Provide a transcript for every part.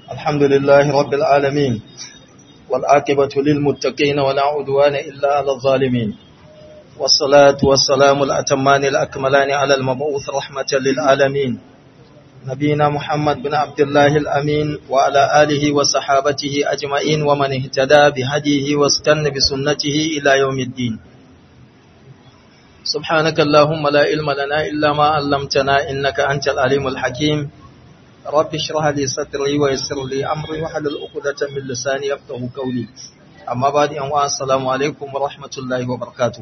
الحمد لله رب العالمين والعاقبة للمتقين ولا عدوان إلا على الظالمين والصلاة والسلام الأتمان الأكملان على المبعوث رحمة للعالمين نبينا محمد بن عبد الله الأمين وعلى آله وصحابته أجمعين ومن اهتدى بهديه واستنى بسنته إلى يوم الدين سبحانك اللهم لا علم لنا إلا ما علمتنا إنك أنت العليم الحكيم رب اشرح لي صدري ويسر لي أمري وحلل عقدة من لساني يفقهوا قولي أما بعد أن السلام عليكم ورحمة الله وبركاته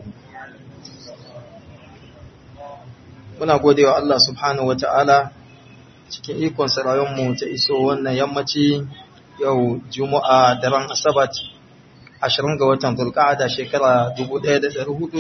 muna gode wa Allah subhanahu wata'ala cikin ikon mu ta iso wannan yammaci yau juma'a daren asabat 20 ga watan zulqa'ada shekara 1447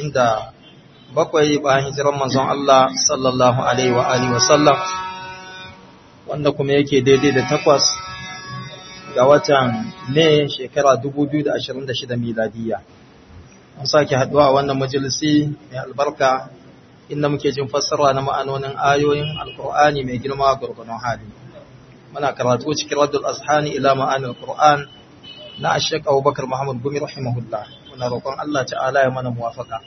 bayan hijiran manzon Allah sallallahu alaihi wa alihi wa sallam wanda kuma yake daidai da takwas ga watan ne shekara 2026 miladiya an sake haduwa a wannan majalisi mai albarka inda muke jin fassara na ma'anonin ayoyin alkur'ani mai girma gurgunan hali muna karatu cikin raddul ashani ila ma'anil qur'an na ashek abubakar muhammad gumi rahimahullah muna roƙon allah ta'ala ya mana muwafaka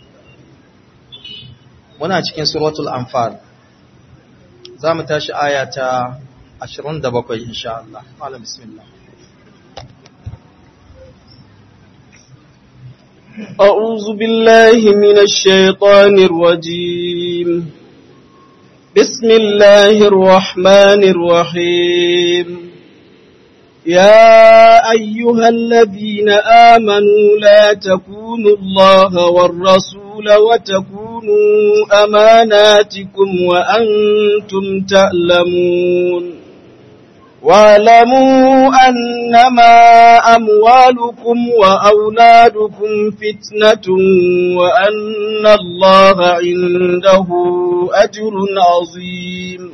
muna cikin suratul anfal za mu tashi aya ta 27 insha Allah malam bismillah أعوذ بالله من الشيطان الرجيم بسم الله الرحمن الرحيم يا أيها الذين آمنوا لا تكونوا الله والرسول وتكونوا أماناتكم وأنتم تعلمون واعلموا أنما أموالكم وأولادكم فتنة وأن الله عنده أجر عظيم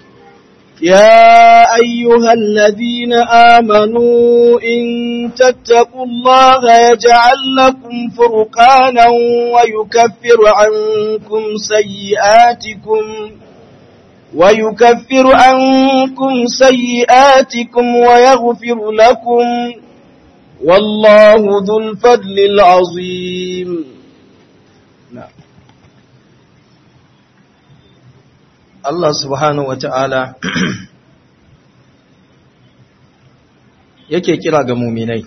يا أيها الذين آمنوا إن تتقوا الله يجعل لكم فرقانا ويكفر عنكم سيئاتكم ويكفر عنكم سيئاتكم ويغفر لكم والله ذو الفضل العظيم نعم Allah subhanahu wata'ala yake kira ga muminai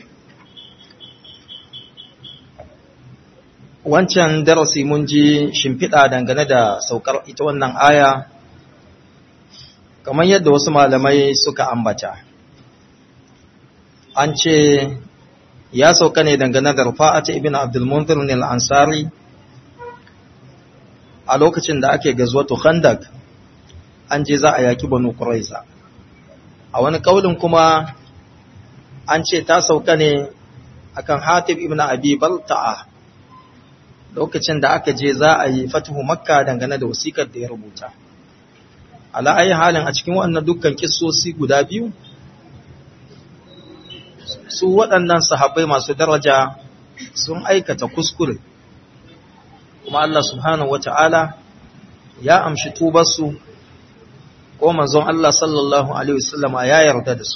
wancan darasi mun ji shimfiɗa dangane da saukar ita wannan aya kamar yadda wasu malamai suka ambata an ce ya sauka ne dangane da rufa'ata ibn abdul munzir al-ansari a lokacin da ake gazwatu khandak an je za a yaki banu quraiza a wani kaulin kuma an ce ta sauka ne akan hatib ibn abi balta'a lokacin da aka je za a yi fatuhu makka dangane da wasikar da ya rubuta ala ayi halin a cikin waɗannan dukkan kissosi guda biyu su waɗannan sahabbai masu daraja sun aikata kuskure kuma Allah subhanahu wata'ala ya amshi tubarsu ko manzon Allah sallallahu alaihi wasallama ya yarda da su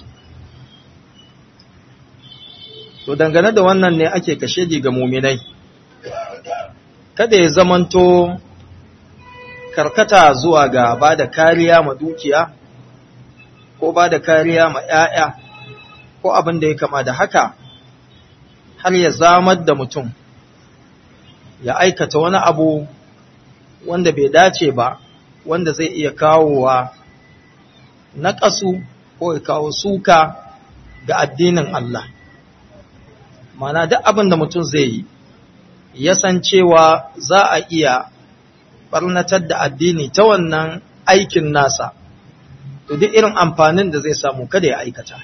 to dangane da wannan ne ake kashe ga muminai kada ya zamanto karkata zuwa ga ba da kariya ma dukiya ko ba da kariya ma ‘ya'ya ko abin da ya kama da haka har ya zamar da mutum ya aikata wani abu wanda bai dace ba wanda zai iya kawowa na ƙasu ko ya kawo suka ga addinin Allah mana duk abin da mutum zai yi ya san cewa za a iya barnatar da addini ta wannan aikin nasa to duk irin amfanin da zai samu kada ya aikata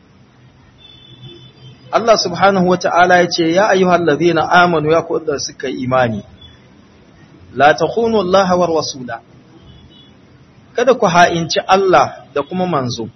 Allah subhanahu wata'ala ya ce ya ayyuhal ladhina amanu ya kuɗa suka imani la takhunu Allah war rasula kada ku ha'inci Allah da kuma manzo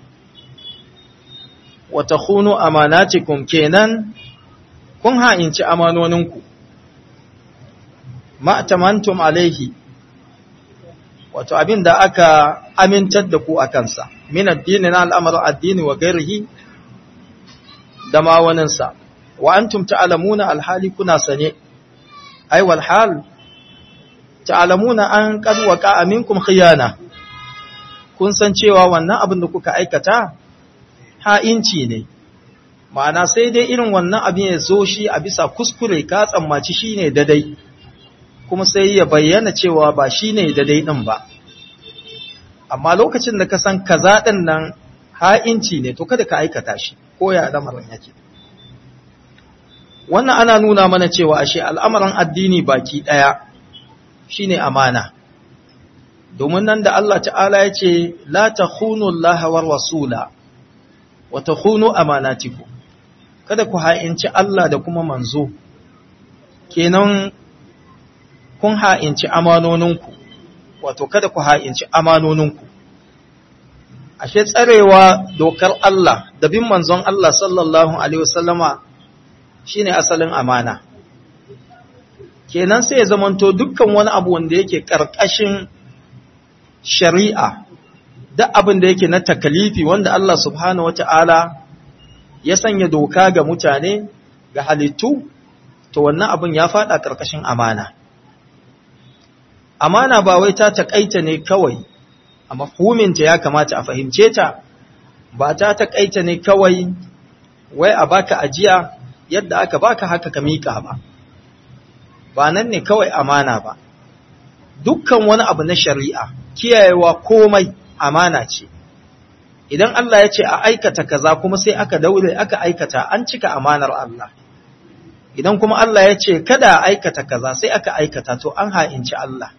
wa takhunu amanatikum kenan kun ha'inci amanoninku ma tamantum alaihi wato abin da aka amintar da ku a kansa min addini na al'amarin addini wa gairihi da ma waninsa wa antum ta'lamuna alhali kuna sane ai wal hal ta'lamuna an qad waqa minkum khiyana kun san cewa wannan abin da kuka aikata ha'inci ne ma'ana sai dai irin wannan abin ya zo shi a bisa kuskure ka tsammaci shine dadai kuma sai ya bayyana cewa ba shine dadai din ba amma lokacin da ka san kaza din nan ha'inci ne to kada ka aikata shi ko ya lamarin yake wannan ana nuna mana cewa ashe al'amarin addini baki daya shine amana domin nan da Allah ta'ala ya ce la takhunu Allah war rasula wa takhunu amanatikum kada ku ha'inci Allah da kuma manzo kenan kun ha'inci amanoninku wato kada ku ha'inci amanoninku ashe tsarewa dokar Allah da bin manzon Allah sallallahu alaihi wasallama shine asalin amana kenan sai ya zamanto dukkan wani abu wanda yake karkashin shari'a duk abin da yake na takalifi wanda Allah subhanahu wata'ala ya sanya doka ga mutane ga halittu to wannan abin ya fada karkashin amana amana ba wai ta takaita ne kawai a mafhuminta ya kamata a fahimce ta ba ta takaita ne kawai wai a baka ajiya yadda aka baka haka ka mika ba ba nan ne kawai amana ba dukkan wani abu na shari'a kiyayewa komai amana ce idan Allah ya ce a aikata kaza kuma sai aka daure aka aikata an cika amanar Allah idan kuma Allah ya ce kada a aikata kaza sai aka aikata to an ha'inci Allah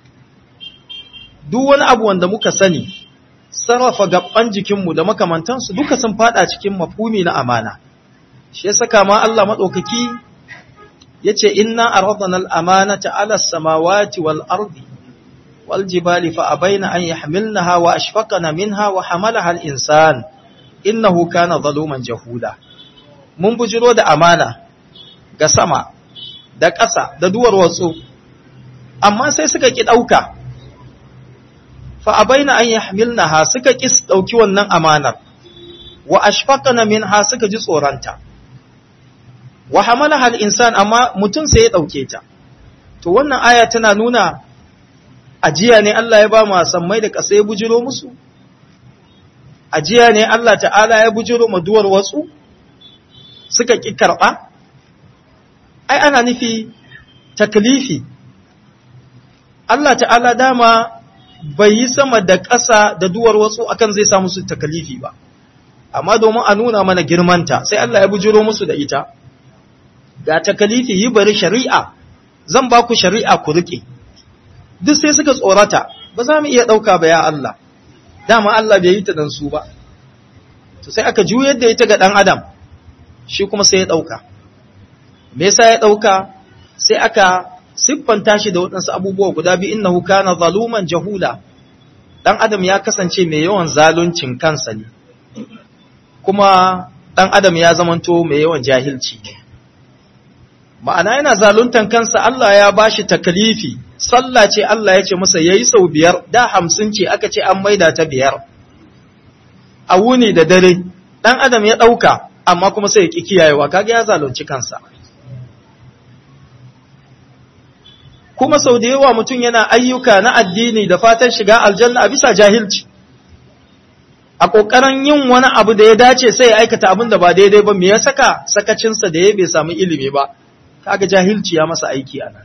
duk wani abu wanda muka sani sarrafa gaban jikinmu da makamantansu duka sun fada cikin mafhumi na amana shi ya saka ma Allah madaukaki yace inna aradna al-amanata 'ala as-samawati wal ardi wal jibali fa abaina an yahmilnaha wa ashfaqna minha wa hamalaha al-insan innahu kana zaluman jahuda mun bujiro da amana ga sama da ƙasa da duwar watsu amma sai suka ki dauka fa abaina an yahmilnaha suka ki dauki wannan amanar wa ashfaqna minha suka ji tsoranta wa hamalaha al-insan amma mutum sai ya dauke ta to wannan aya tana nuna ajiya ne Allah ya ba mu sammai da ƙasa ya bujiro musu ajiya ne Allah ta'ala ya bujiro mu duwar wasu suka ki karba ai ana nufi taklifi Allah ta'ala dama bai yi sama da ƙasa da duwar wasu akan zai sa musu taklifi ba amma domin a nuna mana girmanta sai Allah ya bujiro musu da ita ga takalifi yi bari shari'a zan ba ku shari'a ku rike duk sai suka tsorata ba za mu iya ɗauka ba ya Allah dama Allah bai yi ta dan su ba to sai aka juyar da ita ga ɗan adam shi kuma sai ya ɗauka me yasa ya ɗauka sai aka siffanta shi da waɗansu abubuwa guda biyu innahu kana zaluman jahula ɗan adam ya kasance mai yawan zaluncin kansa ne kuma ɗan adam ya zamanto mai yawan jahilci ne ma'ana yana zaluntan kansa Allah ya bashi takalifi sallah ce Allah ya ce masa yayi sau biyar da hamsin ce aka ce an maida ta biyar a wuni da dare dan adam ya dauka amma kuma sai ya ki kiyayewa kaga ya zalunci kansa kuma sau da yawa mutum yana ayyuka na addini da fatan shiga aljanna a bisa jahilci a ƙoƙarin yin wani abu da ya dace sai ya aikata abin da ba daidai ba me ya saka sakacinsa da ya bai samu ilimi ba kaga jahilci ya masa aiki anan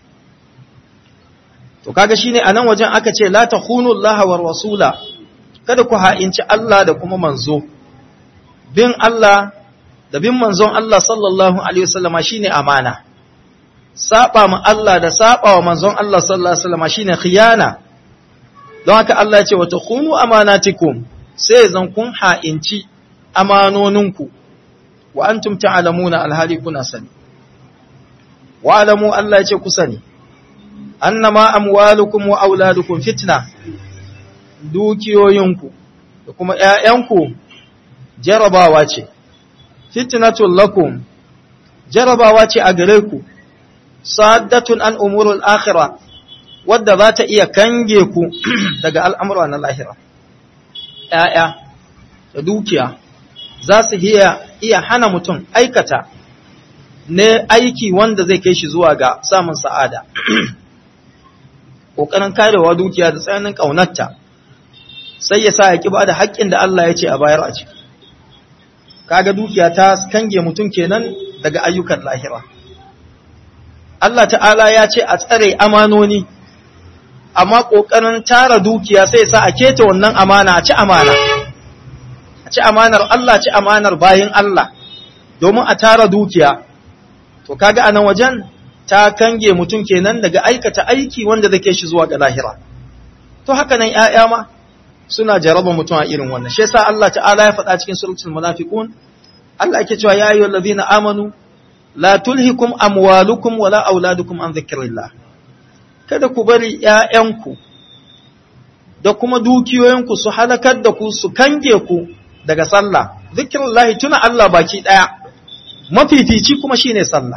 to kaga shine anan wajen aka ce la takhunu Allah wa rasula kada ku ha'inci Allah da kuma manzo bin Allah da bin manzon Allah sallallahu alaihi wasallama shine amana saba ma Allah da saba wa manzon Allah sallallahu alaihi wasallama shine khiyana don haka Allah ya ce wa takhunu amanatikum sai zan kun ha'inci amanoninku wa antum ta'lamuna alhali kuna sani wa alamu Allah ya ce ku sani annama amwalukum wa auladukum fitna dukiyoyinku da kuma ƴaƴanku jarabawa ce fitnatul lakum jarabawa ce a gare ku saddatun an umurul akhirah wadda za ta iya kange ku daga al'amura na lahira ‘ya'ya da dukiya za su iya hana mutum aikata ne aiki wanda zai kai shi zuwa ga samun sa'ada ƙoƙarin karewa dukiya da tsananin ƙaunarta sai ya sa ya ƙi ba da haƙƙin da Allah ya ce a bayar a ciki kaga dukiya ta kange mutum kenan daga ayyukan lahira Allah ta'ala ya ce a tsare amanoni amma ƙoƙarin tara dukiya sai sa a keta wannan amana a ci amana a ci amanar Allah ci amanar bayin Allah domin a tara dukiya to kaga anan wajen ta kange mutum kenan daga aikata aiki wanda zai shi zuwa ga lahira to haka nan ƴaƴa ma suna jaraba mutum a irin wannan shi yasa Allah ta'ala ya faɗa cikin suratul munafiqun Allah yake cewa ya ayyuhal ladina amanu la tulhikum amwalukum wala auladukum an dhikrillah kada ku bari ƴaƴanku da kuma dukiyoyinku su halakar da ku su kange ku daga sallah zikrillah tuna Allah baki daya mafifici kuma shine sallah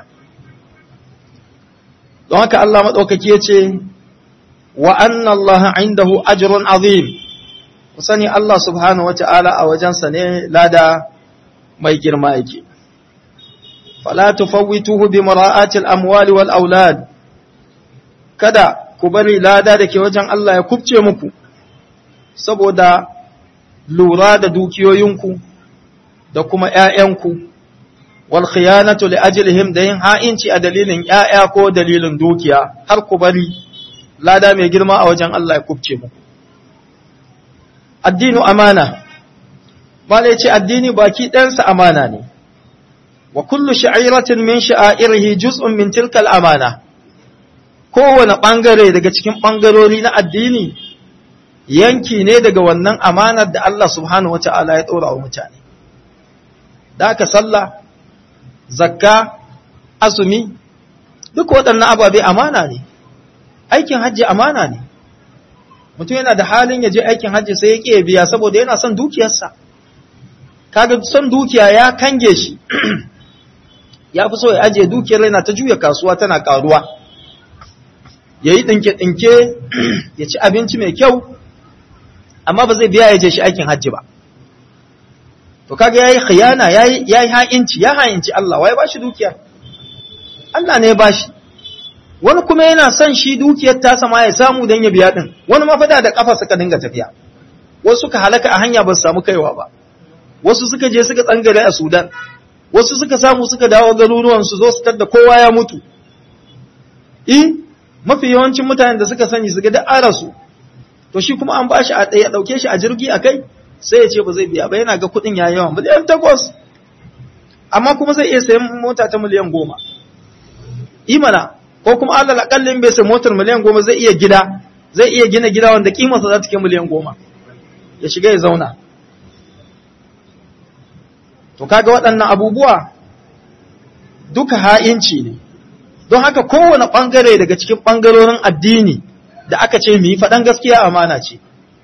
don haka Allah madaukaki yace wa anna Allah indahu ajrun azim ku sani Allah subhanahu wata'ala a wajensa ne lada mai girma yake fala tufawwituhu bi mara'ati al-amwali wal aulad kada ku bari lada da ke wajen Allah ya kubce muku saboda lura da dukiyoyinku da kuma ƴaƴanku wal khiyanatu li ajlihim da yin ha'inci a dalilin ƴaƴa ko dalilin dukiya har ku bari lada mai girma a wajen Allah ya kubce muku addinu amana bala ya ce addini baki ɗansa amana ne wa kullu sha'iratin min sha'irihi juz'un min tilkal amana kowane ɓangare daga cikin ɓangarori na addini yanki ne daga wannan amanar da Allah subhanahu wa ta'ala ya ɗora wa mutane da aka sallah zakka azumi duk waɗannan ababe amana ne aikin hajji amana ne mutum yana da halin ya je aikin hajji sai ya ƙiye biya saboda yana son dukiyarsa kaga son dukiya ya kange shi ya fi so ya ajiye dukiyar yana ta juya kasuwa tana karuwa ya yi ɗinke-ɗinke ya ci abinci mai kyau amma ba zai biya ya je shi aikin hajji ba to kaga ya yi khiyana ya yi ha'inci ya ha'inci Allah wa ya ba shi dukiyar Allah ne ya ba shi wani kuma yana son shi dukiyar tasa ma ya samu don ya biya ɗin wani mafada da ƙafa suka dinga tafiya wasu suka halaka a hanya ba su samu kaiwa ba wasu suka je suka tsangare a sudan wasu suka samu suka dawo garuruwan su zo su da kowa ya mutu i mafi yawancin mutanen da suka sani suka da arasu to shi kuma an bashi a ɗaya ɗauke shi a jirgi a kai sai ya ce ba zai biya ba yana ga kuɗin ya yawan miliyan takwas amma kuma zai iya sayan mota ta miliyan goma imana ko kuma alal akallin bai sai motar miliyan goma zai iya gida zai iya gina gida wanda kimarsa za ta kai miliyan goma ya shiga ya zauna to kaga waɗannan abubuwa duka ha'inci ne don haka kowane ɓangare daga cikin ɓangarorin addini da aka ce mu yi faɗan gaskiya amana ce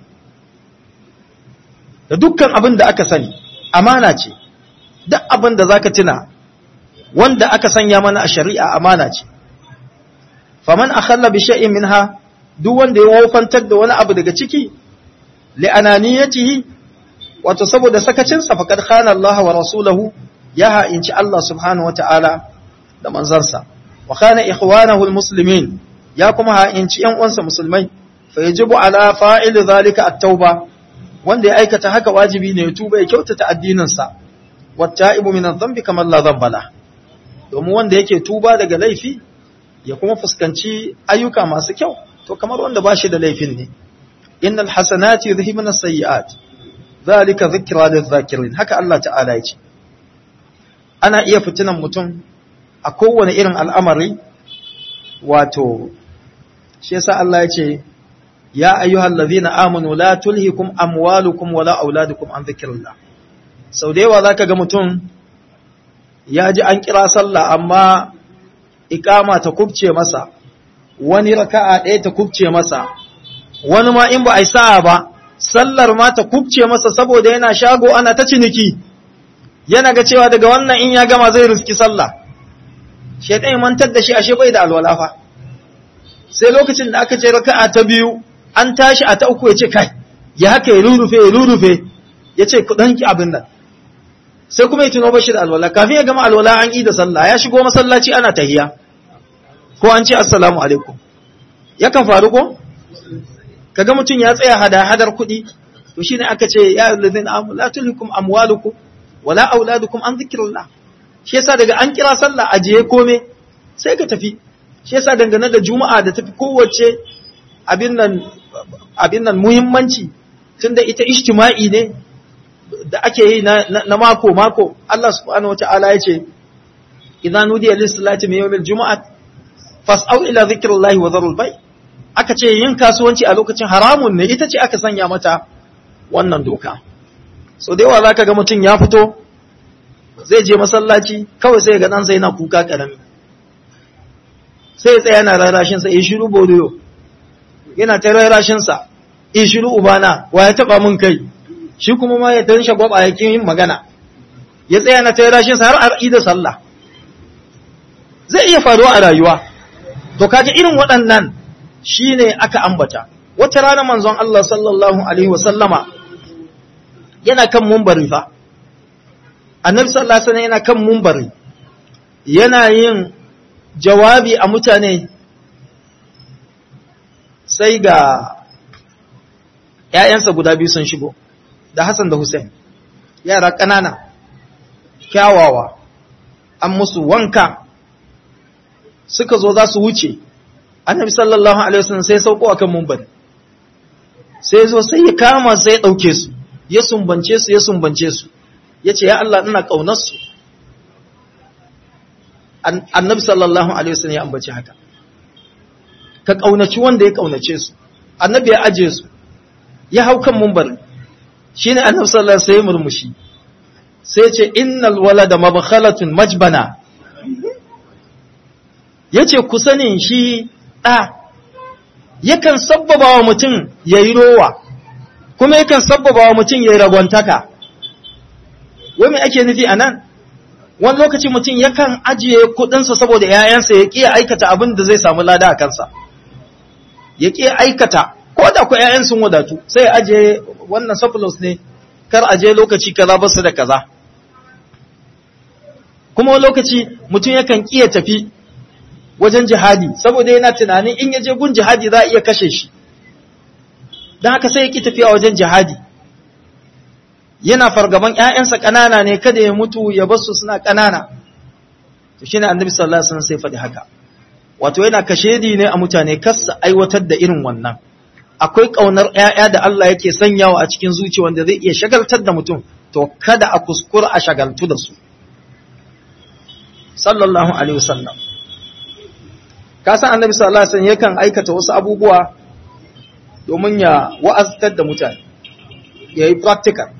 da dukkan abin da aka sani amana ce duk abin da zaka tuna wanda aka sanya mana a shari'a amana ce faman akhalla bi shay'in minha duk wanda ya wofantar da wani abu daga ciki li ananiyatihi wato saboda sakacinsa faqad khana Allah wa rasulahu ya ha'inci Allah subhanahu wata'ala da manzansa wa khana ikhwanahu almuslimin ya kuma ha'inci ƴan uwansa musulmai fa yajibu ala fa'il zalika at-tauba wanda ya aikata haka wajibi ne ya tuba ya kyautata addinin sa watta'ibu min adh-dhanbi kama la dhanba la domin wanda yake tuba daga laifi ya kuma fuskanci ayyuka masu kyau to kamar wanda ba shi da laifin ne innal hasanati yudhhibuna as-sayyi'at zalika dhikra lidh-dhakirin haka Allah ta'ala ya ce ana iya fitinan mutum a kowane irin al'amari wato shi yasa Allah ya ce ya ayyuhal ladhina amanu la tulhikum amwalukum wala auladukum an dhikrillah sau da yawa zaka ga mutum ya ji an kira sallah amma ikama ta kubce masa wani raka'a ɗaya ta kubce masa wani ma in ba a yi sa'a ba sallar ma ta kubce masa saboda yana shago ana ta ciniki yana ga cewa daga wannan in ya gama zai riski sallah shaitan mantar da shi ashe bai da alwala fa sai lokacin da aka ce raka'a ta biyu an tashi a ta uku ya ce kai ya haka ya rurrufe ya rurrufe ya ce ku ɗanki abin nan sai kuma ya tuno bashi da alwala kafin ya gama alwala an yi da sallah ya shigo masallaci ana tahiya ko an ce assalamu alaikum yakan faru ko kaga mutum ya tsaya hada hadar kuɗi to shine aka ce ya allazina amanu la tulhikum amwalukum wala auladukum an zikrillah shi yasa daga an kira sallah ajiye kome sai ka tafi shi yasa dangane da juma'a da tafi kowace abin nan abin nan muhimmanci tunda ita ijtima'i ne da ake yi na, na, mako mako Allah subhanahu wataala ya ce idan nudiya lis salati min yawmil jumu'at fas'au ila zikrillahi wa dharul bay aka ce yin kasuwanci a lokacin haramun ne ita ce aka sanya mata wannan doka so da yawa zaka ga mutum ya fito zai je masallaci kawai sai ga dan sai yana kuka karami sai ya tsaya yana rarashin sa ya shiru bodiyo yana ta rarashin sa ya shiru ubana wa ya taba mun kai shi kuma ma ya tansha gwaba yakin yin magana ya tsaya na ta rarashin sa har ar'i da sallah zai iya faruwa a rayuwa to kaga irin waɗannan shine aka ambata wata rana manzon Allah sallallahu alaihi wasallama yana kan mumbari fa annabi sallallahu alaihi wasallam yana kan mumbari yana yin jawabi a mutane sai ga ‘ya'yansa guda biyu sun shigo da Hassan da Hussein yara ƙanana kyawawa an musu wanka suka zo za su wuce annabi sallallahu alaihi wasallam sai sauko akan mumbari sai zo sai ya kama sai ya ɗauke su ya sumbance su ya sumbance su ya ce ya Allah ina ƙaunar su annabi sallallahu alaihi wasallam ya ambaci haka ka ƙaunaci wanda ya ƙaunace su annabi ya aje su ya hau kan mumbar shine annabi sallallahu alaihi wasallam murmushi sai ce innal walada mabkhalatun majbana yace ku sanin shi ɗa yakan sabbaba wa mutum yayi rowa kuma yakan sabbaba wa mutum yayi ragwantaka wai me ake nufi anan wani lokaci mutum yakan ajiye kudinsa saboda ‘ya'yansa ya ƙiya aikata abin da zai samu lada a kansa, ya ƙiya aikata, ko da ku ‘ya'yan sun wadatu, sai ajiye wannan surplus ne, kar aje lokaci kaza ba su da kaza. Kuma wani lokaci mutum yakan ƙiya tafi wajen jihadi, saboda yana tunanin in ya je gun jihadi za a iya kashe shi, don haka sai ya ƙi tafiya wajen jihadi. yana fargaban ‘ya'yansa ƙanana ne kada ya mutu ya basu suna ƙanana, to shi ne annabi sallallahu Alaihi wasallam sai faɗi haka. Wato yana kashedi ne a mutane kasa aiwatar da irin wannan. Akwai ƙaunar ‘ya'ya da Allah yake sanyawa a cikin zuciya wanda zai iya shagaltar da mutum, to kada a kuskura a shagaltu da su. Sallallahu Alaihi wasallam. Ka san annabi sallallahu Alaihi wasallam yakan aikata wasu abubuwa domin ya wa'aztar da mutane, ya yi practical.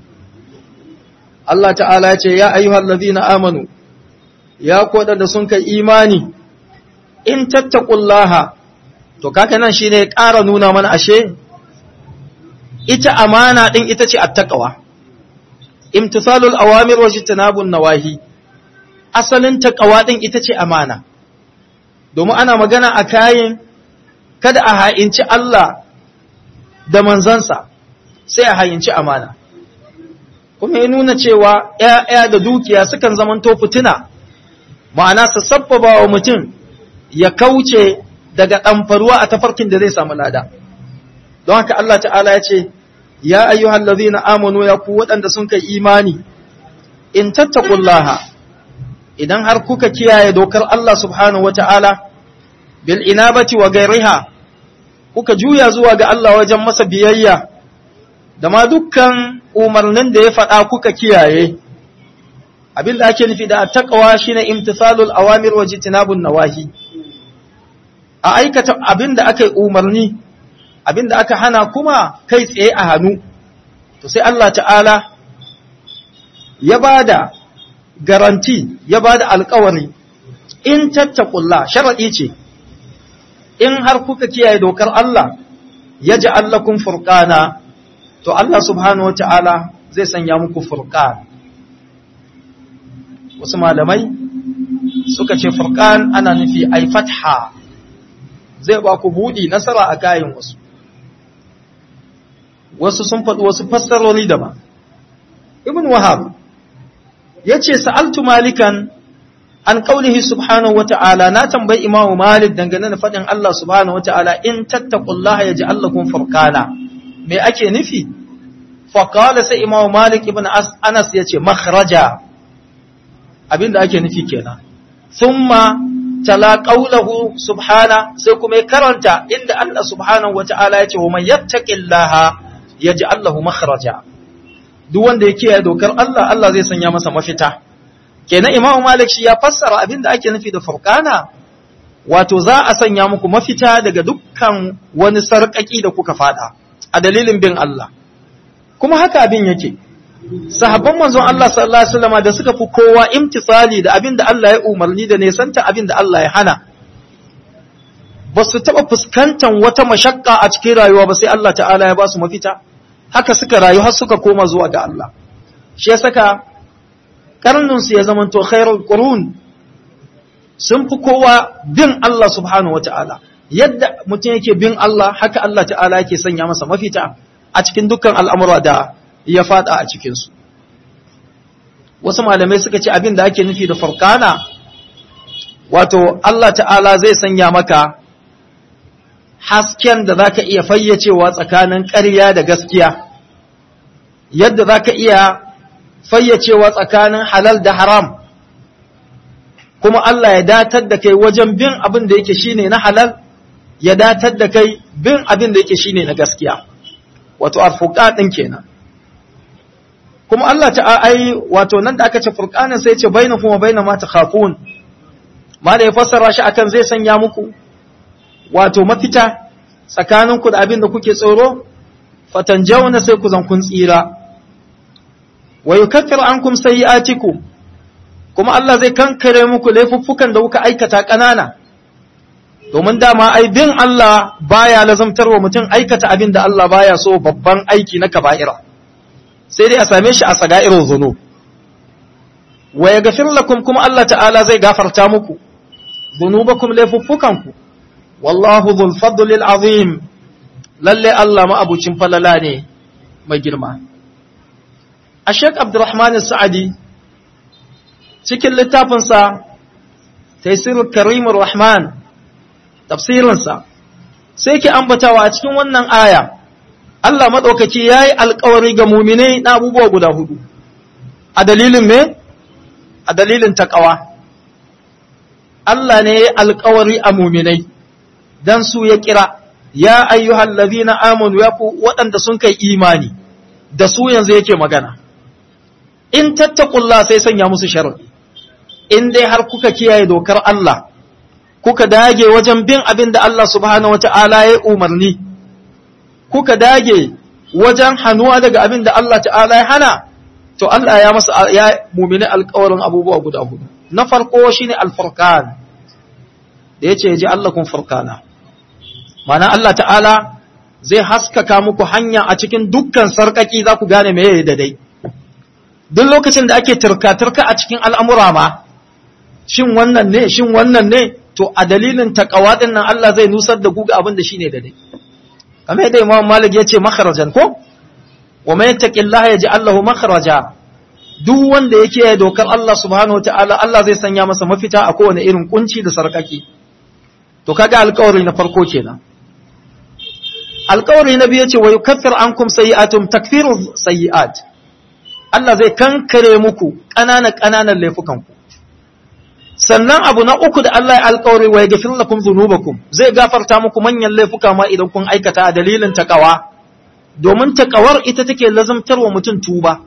Allah ta'ala ce, Ya ayyuhal ladina amanu, ya koda da sun kai imani, in tattakullaha, to kaka nan shi ne ƙara nuna mana ashe, ita amana ɗin ita ce attakawa, imtisalul awamir waje tanabun nawahi, asalin takawa ɗin ita ce amana, domin ana magana a kayan kada a ha'inci Allah da manzansa, sai a ha'inci amana. kuma ya nuna cewa ‘ya'ya da dukiya sukan zamanto fitina, ma'ana su sabbaba wa mutum ya kauce daga ɗamfaruwa a tafarkin da zai samu lada. Don haka Allah ta'ala ya ce, Ya ayyuhan na amanu ya ku waɗanda sun kai imani, in tattakullaha, idan har kuka kiyaye dokar Allah subhanahu wa ta'ala, bil inabati wa gairiha, kuka juya zuwa ga Allah wajen masa biyayya, da ma dukkan umarnin da ya faɗa kuka kiyaye abin da ake nufi da taqwa shine imtithalul awamir wa jitinabun nawahi a aikata abin da aka yi umarni abin da aka hana kuma kai tsaye a hannu to sai Allah ta'ala ya bada garanti ya bada alƙawari in tattaqullah sharadi ce in har kuka kiyaye dokar Allah yaj'al lakum furqana to Allah subhanahu wa ta'ala zai sanya muku furqan wasu malamai suka ce furqan ana nufi ai fatha zai ba ku buɗi nasara a kayan wasu wasu sun faɗi wasu fassarori daban ibn wahab ya ce sa'altu malikan an ƙaunihi subhanahu wa ta'ala na tambayi imamu malik dangane da faɗin Allah subhanahu wa ta'ala in tattakullaha ya ji Allahkun farkana me ake nufi faƙala sai imamu malik ibn anas ya ce makhraja abinda ake nufi kenan thumma tala qawluhu subhana sai kuma ya karanta inda Allah subhanahu wa ta'ala ya ce wa man yattaqillaha yaj'al lahu makhraja duk wanda ya kiyaye dokar Allah Allah zai sanya masa mafita kenan Imam Malik shi ya fassara abin da ake nufi da furqana wato za a sanya muku mafita daga dukkan wani sarƙaƙi da kuka fada a dalilin bin Allah kuma haka abin yake sahabban manzon Allah sallallahu alaihi wasallam da suka fi kowa imtisali da abin da Allah ya umarni da nesanta abin da Allah ya hana ba su taɓa fuskantar wata mashakka a cikin rayuwa ba sai Allah ta'ala ya ba su mafita haka suka rayu har suka koma zuwa ga Allah shi ya saka karninsu ya zamanto khairul qurun sun fi kowa bin Allah subhanahu wata'ala yadda mutum yake bin Allah haka Allah ta'ala yake sanya masa mafita a cikin dukkan al'amura da ya fada a cikinsu wasu malamai suka ce abin da ake nufi da farkana wato Allah ta'ala zai sanya maka hasken da zaka iya fayyacewa tsakanin ƙarya da gaskiya yadda zaka iya fayyacewa tsakanin halal da haram kuma Allah ya datar da kai wajen bin abin da yake shine na halal ya datar da kai bin abin da yake shine na gaskiya wato arfuqa din kenan kuma Allah ta ai wato nan da aka ce furqanin sai ya ce bainakum wa baina ma takhafun ma da ya fassara shi akan zai sanya muku wato mafita tsakaninku da abin da kuke tsoro fatanjawna sai ku zan kun tsira wa yukaffiru ankum sayi'atikum kuma Allah zai kankare muku laifuffukan da kuka aikata ƙanana domin dama ai bin Allah baya lazamtarwa mutum aikata abin da Allah baya so babban aiki na kaba'ira sai dai a same shi a saga'irin zunub wa yaghfir lakum kuma Allah ta'ala zai gafarta muku dhunubakum laifuffukanku wallahu dhul fadli azim lalle Allah ma abucin falala ne mai girma a Sheikh Abdurrahman Sa'adi cikin littafinsa Taisirul Karimur Rahman tafsirinsa sai ke ambatawa a cikin wannan aya Allah maɗaukaki ya yi alkawari ga muminai na abubuwa guda hudu a dalilin me? a dalilin taƙawa Allah ne ya yi alkawari a muminai don su ya kira ya ayyuhal ladhina amanu ya ku waɗanda sun kai imani da su yanzu yake magana in tattakullah sai sanya musu sharadi in dai har kuka kiyaye dokar Allah kuka dage wajen bin abin da Allah subhanahu wata'ala ya umarni kuka dage wajen hannuwa daga abin da Allah ta'ala ya hana to Allah ya masa ya mumini alƙawarin abubuwa guda hudu na farko shine alfurqan da yace ji Allah kun furqana mana Allah ta'ala zai haskaka muku hanya a cikin dukkan sarkaki za ku gane meye da dai duk lokacin da ake turka-turka a cikin al'amura ma shin wannan ne shin wannan ne to a dalilin takawa din nan Allah zai nusar da guga abin da shine da dai kamar yadda Imam Malik ya ce makharajan ko wa man yattaqillaha yaj'al lahu makhraja duk wanda yake dokar Allah subhanahu wataala Allah zai sanya masa mafita a kowane irin kunci da sarkaki to kaga alƙawari na farko kenan alƙawari na biyu yace wa yukaffir ankum sayi'atum takfiru sayi'at Allah zai kankare muku ƙananan ƙananan laifukanku sannan abu na uku da Allah ya alƙawari wa yaghfir lakum dhunubakum zai gafarta muku manyan laifuka ma idan kun aikata a dalilin takawa domin takawar ita take lazamtarwa mutum tuba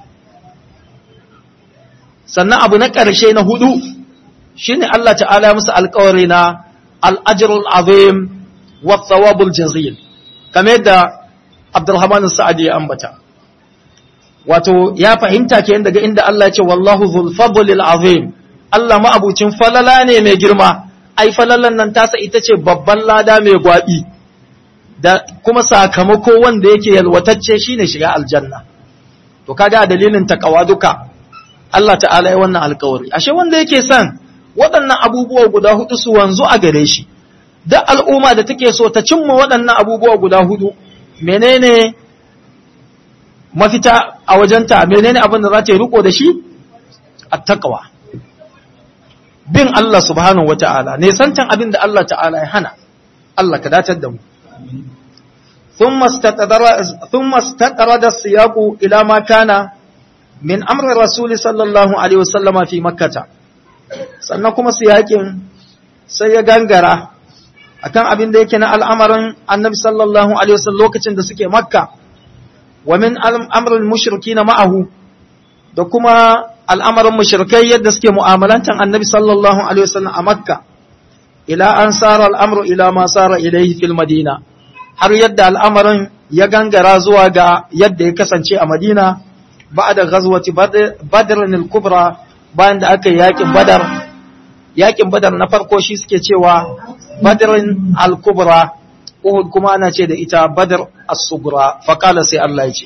sannan abu na ƙarshe na hudu shine Allah ta'ala ya musu alƙawari na al-ajrul azim wa thawabul jazil kamar yadda Abdurrahman Sa'adi ya ambata wato ya fahimta ke daga inda Allah ya ce wallahu dhul fadlil azim Allah ma'abucin falala ne mai girma ai falalan nan tasa ita ce babban lada mai gwabi da kuma sakamako wanda yake yalwatacce shine shiga aljanna to kaga dalilin takawa duka Allah ta'ala ya wannan alkawari ashe wanda yake son waɗannan abubuwa guda hudu su wanzu a gare shi duk al'umma da take so ta cimma waɗannan abubuwa guda hudu menene mafita a wajenta menene abin da za ta yi riko da shi attaqwa bin Allah subhanahu wata'ala ne santan abin da Allah ta'ala ya hana Allah ka datar da mu thumma istaqdara thumma istaqrada siyaqu ila ma kana min amri rasul sallallahu alaihi wasallama fi makkah sannan kuma siyakin sai ya gangara akan abin da yake na al'amarin annabi sallallahu alaihi wasallam lokacin da suke makka wa min amrul mushrikina ma'ahu da kuma al'amarin mushrikai yadda suke mu'amalantan annabi sallallahu alaihi wasallam a makka ila an sara al'amru ila ma sara ilaihi fil madina har yadda al'amarin ya gangara zuwa ga yadda ya kasance a madina ba'da ghazwati badr al-kubra bayan da aka yi yakin badar yakin badar na farko shi suke cewa badrin al-kubra uhud kuma ana ce da ita badr as-sugra faqala sai Allah ya ce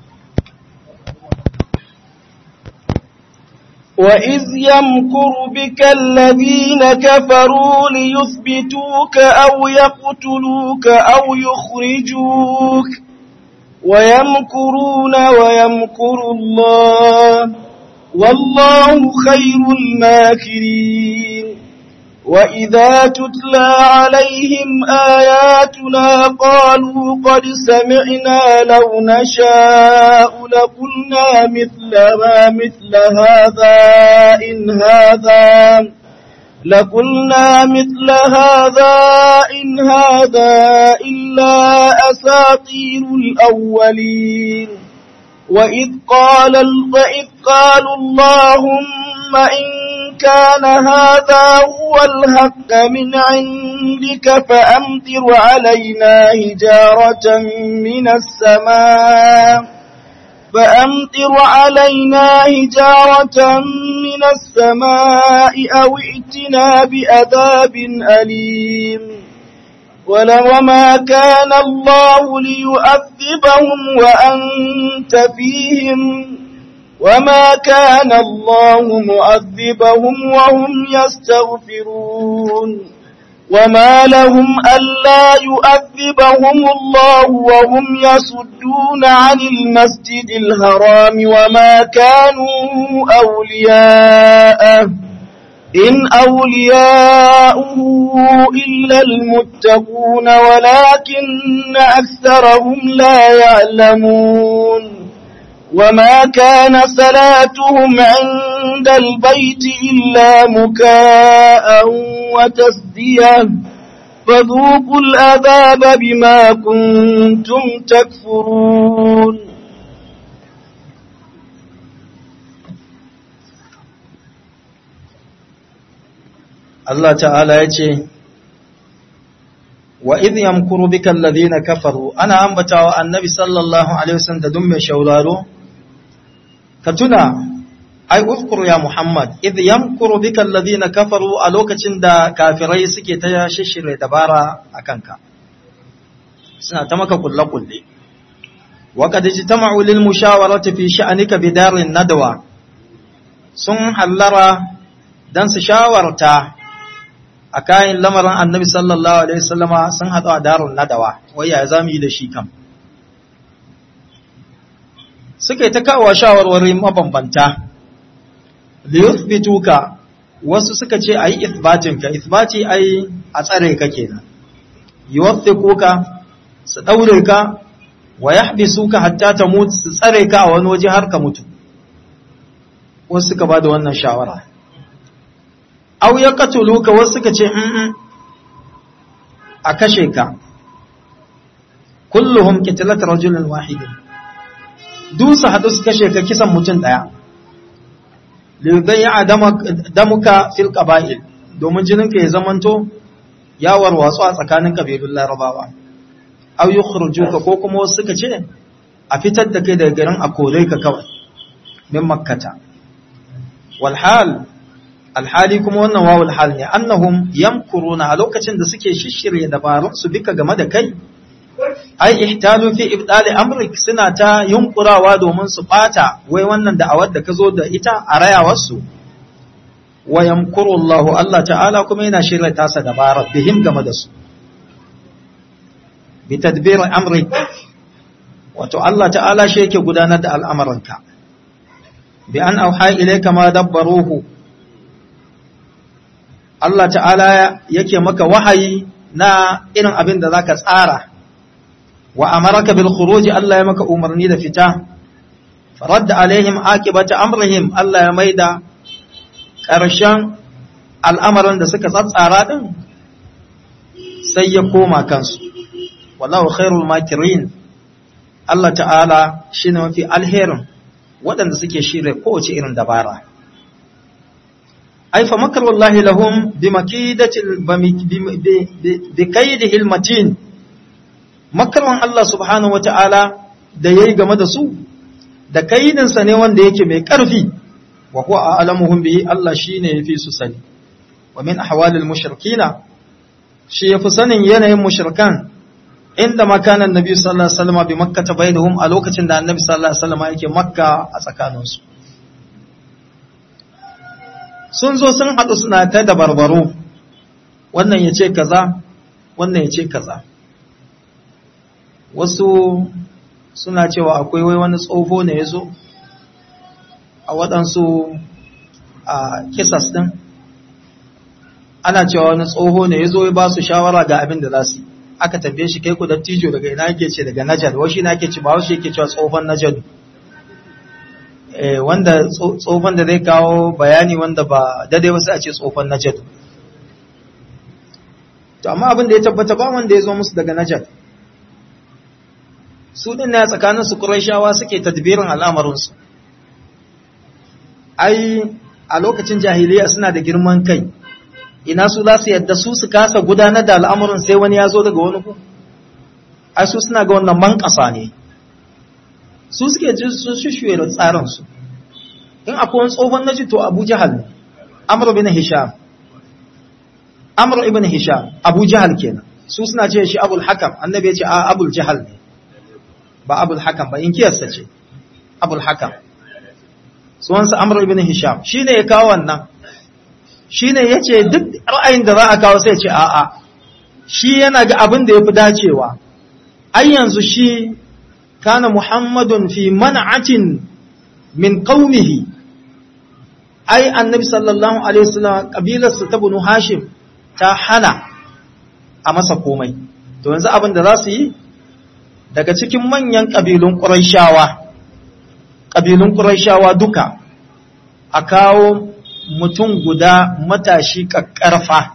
وإذ يمكر بك الذين كفروا ليثبتوك أو يقتلوك أو يخرجوك ويمكرون ويمكر الله والله خير الماكرين وإذا تتلى عليهم آياتنا قالوا قد سمعنا لو نشاء لقلنا مثل ما مثل هذا إن هذا لقلنا مثل هذا إن هذا إلا أساطير الأولين وإذ قال وإذ قالوا اللهم إن كان هذا هو الحق من عندك فأمطر علينا هجارة من السماء فأمطر علينا هجارة من السماء أو ائتنا بأذاب أليم ولوما كان الله ليؤذبهم وأنت فيهم وما كان الله معذبهم وهم يستغفرون وما لهم ألا يؤذبهم الله وهم يصدون عن المسجد الحرام وما كانوا أولياءه إن أولياؤه إلا المتقون ولكن أكثرهم لا يعلمون وما كان صلاتهم عند البيت إلا مكاء وتسدية فذوقوا الأذاب بما كنتم تكفرون Allah ta'ala ya ce, Wa idh yamkuru bika alladhina kafaru ana ambatawa annabi sallallahu alaihi wasallam da dun mai shauraro ka tuna ai uzkur ya Muhammad idh yamkuru bika alladhina kafaru a lokacin da kafirai suke ta shishire dabara akan ka suna ta maka kulle kulle wa qad ijtama'u lil mushawarati fi sha'nika bidarin nadwa sun hallara dan su shawarta a kayan lamarin annabi sallallahu alaihi wasallama sun haɗu a darun nadawa wai ya zamu yi da shi kam suka yi ta kawo shawarwari mabambanta liyuthbituka wasu suka ce ayi ithbatinka ithbati ai a tsare ka kenan yuwathikuka su daure ka wa yahbisuka hatta tamut su tsare ka a wani waje har ka mutu wasu suka bada wannan shawara aw ya katuluka wasu suka ce in a kashe ka kulluhum qitalat rajulin wahidin dusa hadu su kashe ka kisan mutum daya lidayya damuka fil qaba'il domin jininka ya zamanto ya warwatsu a tsakanin kabilun larabawa aw yukhrijuka ko kuma wasu suka ce a fitar da kai daga garin a kore ka kawai min makkata wal hal alhali kuma wannan wawul hal ne annahum yamkuruna a lokacin da suke shishirye dabarun su bika game da kai ai ihtalu fi ibdali amrik suna ta yunkurawa domin su bata wai wannan da'awar da ka zo da ita a rayawar su wa yamkuru Allah Allah ta'ala kuma yana shirya tasa dabara bihim game da su bi tadbir amri wato Allah ta'ala shi yake gudanar da al'amuranka bi an auha ilayka ma dabbaruhu Allah ta'ala yake maka wahayi na irin abin da zaka tsara wa amaraka bil khuruj Allah ya maka umarni da fita faradda alaihim akibata amrihim Allah ya maida ƙarshen al'amarin da suka tsatsara din sai ya koma kansu wallahu khairul makirin Allah ta'ala shine mafi alherin waɗanda suke shirye kowace irin dabara ai fa makarullahi lahum bi makidatil bi kaidihil matin makarwan Allah subhanahu wata'ala da yayi game da su da kaidin sa ne wanda yake mai karfi wa huwa a'lamuhum bihi Allah shine yafi su sani wa min ahwalil mushrikina shi yafi sanin yanayin mushrikan inda makanan nabi sallallahu alaihi wasallam bi makkah bainahum a lokacin da annabi sallallahu alaihi wasallam yake makka a tsakaninsu sun zo sun haɗu suna ta da barbaro wannan ya ce kaza wannan ya ce kaza wasu suna cewa akwai wai wani tsofo ne ya zo a waɗansu a kisas ɗin ana cewa wani tsoho ne ya zo ya ba su shawara ga abin da za su yi aka tambaye shi kai ku dattijo daga ina yake ce daga najad washi na yake ce ba washi yake cewa tsohon najad wanda tsohon da zai kawo bayani wanda ba daidai wasu a ce tsohon najad to amma abin da ya tabbata ba wanda ya zo musu daga najad su din na tsakanin su shawa suke tadbirin al'amarinsu ai a lokacin jahiliya suna da girman kai ina su za su yadda su su kasa gudanar da al'amuran sai wani ya zo daga wani ku ai su suna ga wannan man ƙasa ne su suke ji su shushuye da tsarinsu in akwai wani tsohon naji to abu jihal ne amur ibn hisham amur ibn hisham abu jihal kenan su suna ce shi abul hakam annabi ya ce a abul jihal ne ba abul hakam ba in kiyasta ce abul hakam suwansa amur ibn hisham shi ne ya kawo wannan shi ne ya ce duk ra'ayin da za a kawo sai ce a'a shi yana ga abin da ya fi dacewa ai yanzu shi kana muhammadun fi man'atin min qaumihi ai annabi sallallahu alaihi wasallam kabilarsa ta banu hashim ta hana a masa komai to yanzu abin da za su yi daga cikin manyan kabilun quraishawa kabilun quraishawa duka a kawo mutum guda matashi ƙaƙƙarfa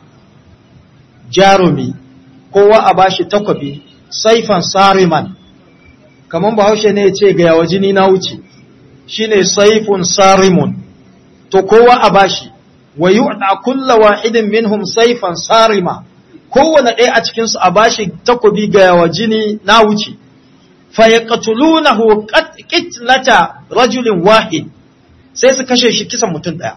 jarumi kowa a bashi takwabi saifan sariman kamar bahaushe ne ya ce ga yawa jini na wuce shine saifun sarimun to kowa a bashi wa yu'ta kulla wahidin minhum saifan sarima kowane ɗaya a cikin su a bashi takwabi ga yawa jini na wuce fa yaqtulunahu qitlata rajulin wahid sai su kashe shi kisan mutum ɗaya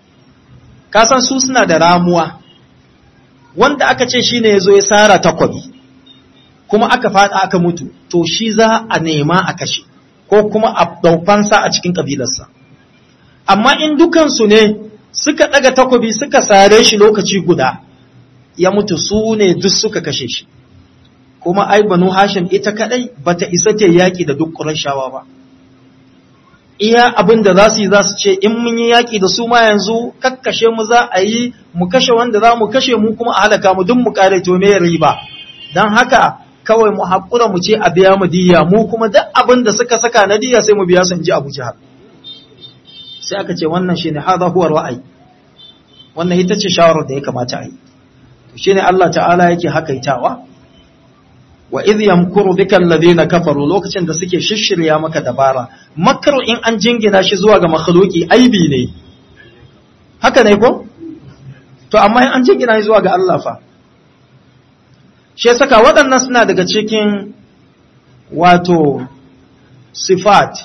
kasan su suna da ramuwa wanda aka ce shi ne ya zo ya sara takwabi kuma aka fada aka mutu to shi za a nema a kashe ko kuma a daufansa a cikin kabilarsa amma in dukansu ne suka daga takwabi suka sare shi lokaci guda ya mutu su ne duk suka kashe shi kuma ai banu hashim ita kadai bata isa ta yaki da duk ƙurashawa ba iya abin da za su yi za su ce in mun yi yaƙi da su ma yanzu kakkashe mu za a yi mu kashe wanda za mu kashe mu kuma a halaka mu duk mu kare to me riba don haka kawai mu haƙura mu ce a biya mu diya mu kuma duk abin da suka saka na diya sai mu biya su in ji Abu Jahal sai aka ce wannan shine hadha huwa ra'ayi wannan ita ce shawarar da ya kamata a yi to shine Allah ta'ala yake hakaitawa wa idh yamkuru bika alladhina kafaru lokacin da suke shishirya maka dabara makru in an jingina shi zuwa ga makhluki aibi ne haka ne ko to amma in an jingina shi zuwa ga Allah fa shi saka waɗannan suna daga cikin wato sifat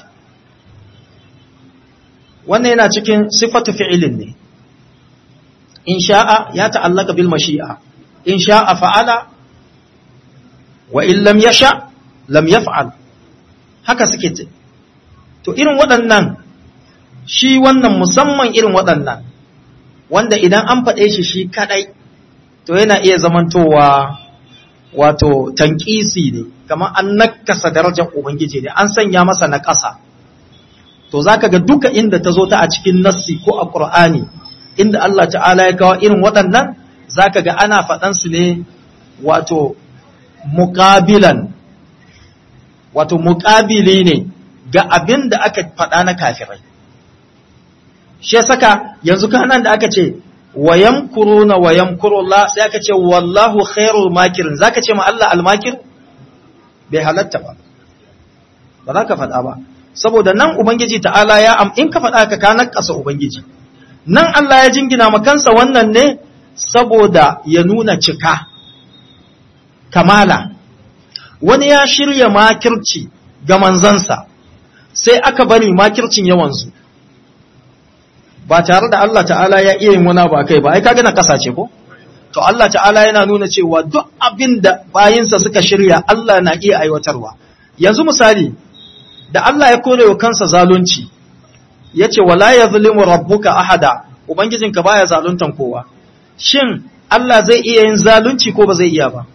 wannan yana cikin sifatu fi'ilin ne in sha'a ya ta'allaka bil mashi'a in sha'a fa'ala wa in lam yasha lam yaf'al haka suke ce to irin waɗannan shi wannan musamman irin waɗannan wanda idan an faɗe shi shi kadai to yana iya zamantowa wato tankisi ne kamar an nakasa darajar ubangiji ne an sanya masa na ƙasa to zaka ga duka inda ta zo ta a cikin nassi ko a qur'ani inda Allah ta'ala ya kawo irin waɗannan zaka ga ana faɗan su ne wato muqabilan wato muqabili ne ga abin da aka faɗa na kafirai shi saka yanzu kanan da aka ce wayam kuruna wayam kurullah sai aka ce wallahu khairul makirin zaka ce ma Allah almakir bai halatta ba ba za ka faɗa ba saboda nan ubangiji ta'ala ya am in ka faɗa ka ka nakasa ubangiji nan Allah ya jingina ma kansa wannan ne saboda ya nuna cika kamala wani ya shirya makirci ga manzansa sai aka bari makircin yawanzu ba tare da Allah ta'ala ya iya yin wani ba kai ba ai kaga na kasace ko to Allah ta'ala yana nuna cewa duk abin da bayinsa suka shirya Allah na iya aiwatarwa yanzu misali da Allah ya kore wa kansa zalunci yace wala yazlimu rabbuka ahada ubangijinka baya zaluntan kowa shin Allah zai iya yin zalunci ko ba zai iya ba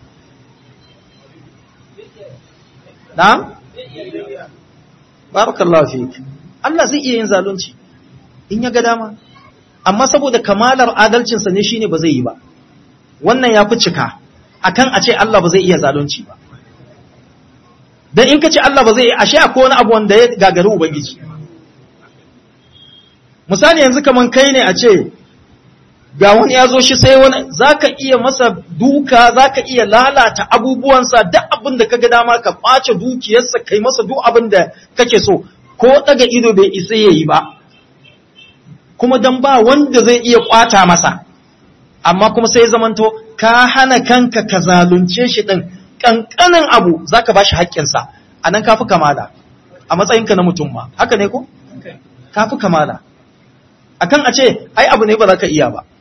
na'am barakallahu fik Allah zai iya yin zalunci in ya ga dama amma saboda kamalar adalcinsa ne shine ba zai yi ba wannan ya fi cika akan a ce Allah ba zai iya zalunci ba dan in ka ce Allah ba zai yi ashe akwai wani abu wanda ya gagari ubangiji misali yanzu kaman kai ne a ce ga wani ya zo shi sai wani zaka iya masa duka zaka iya lalata abubuwansa duk abin da kaga dama ka ɓace dukiyarsa kai masa duk abin da kake so ko daga ido bai isa yayi ba kuma dan ba wanda zai iya kwata masa amma kuma sai zamanto ka hana kanka ka zalunce shi din kankanin abu zaka bashi haƙƙinsa anan kafi kamala a matsayinka na mutum ma haka ne ko kafi kamala akan a ce ai abu ne ba za ka iya ba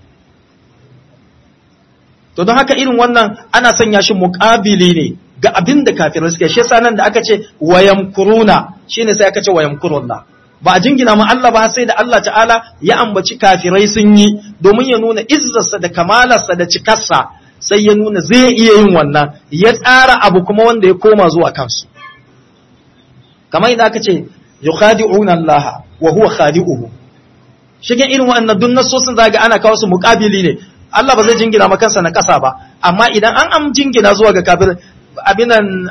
to don haka irin wannan ana sanya shi muƙabili ne ga abin da kafirai suke shi yasa nan da aka ce wayamkuruna shine sai aka ce wayamkurullah ba a jingina ma Allah ba sai da Allah ta'ala ya ambaci kafirai sun yi domin ya nuna izzarsa da kamalarsa da cikarsa sai ya nuna zai iya yin wannan ya tsara abu kuma wanda ya koma zuwa kansu kamar idan aka ce yukhadi'una Allah wa huwa khadi'uhu shigen irin wannan duk nasosin zaga ana kawo su muqabili ne Allah ba zai jingina ma kansa na kasa ba amma idan an am jingina zuwa ga kafir abinan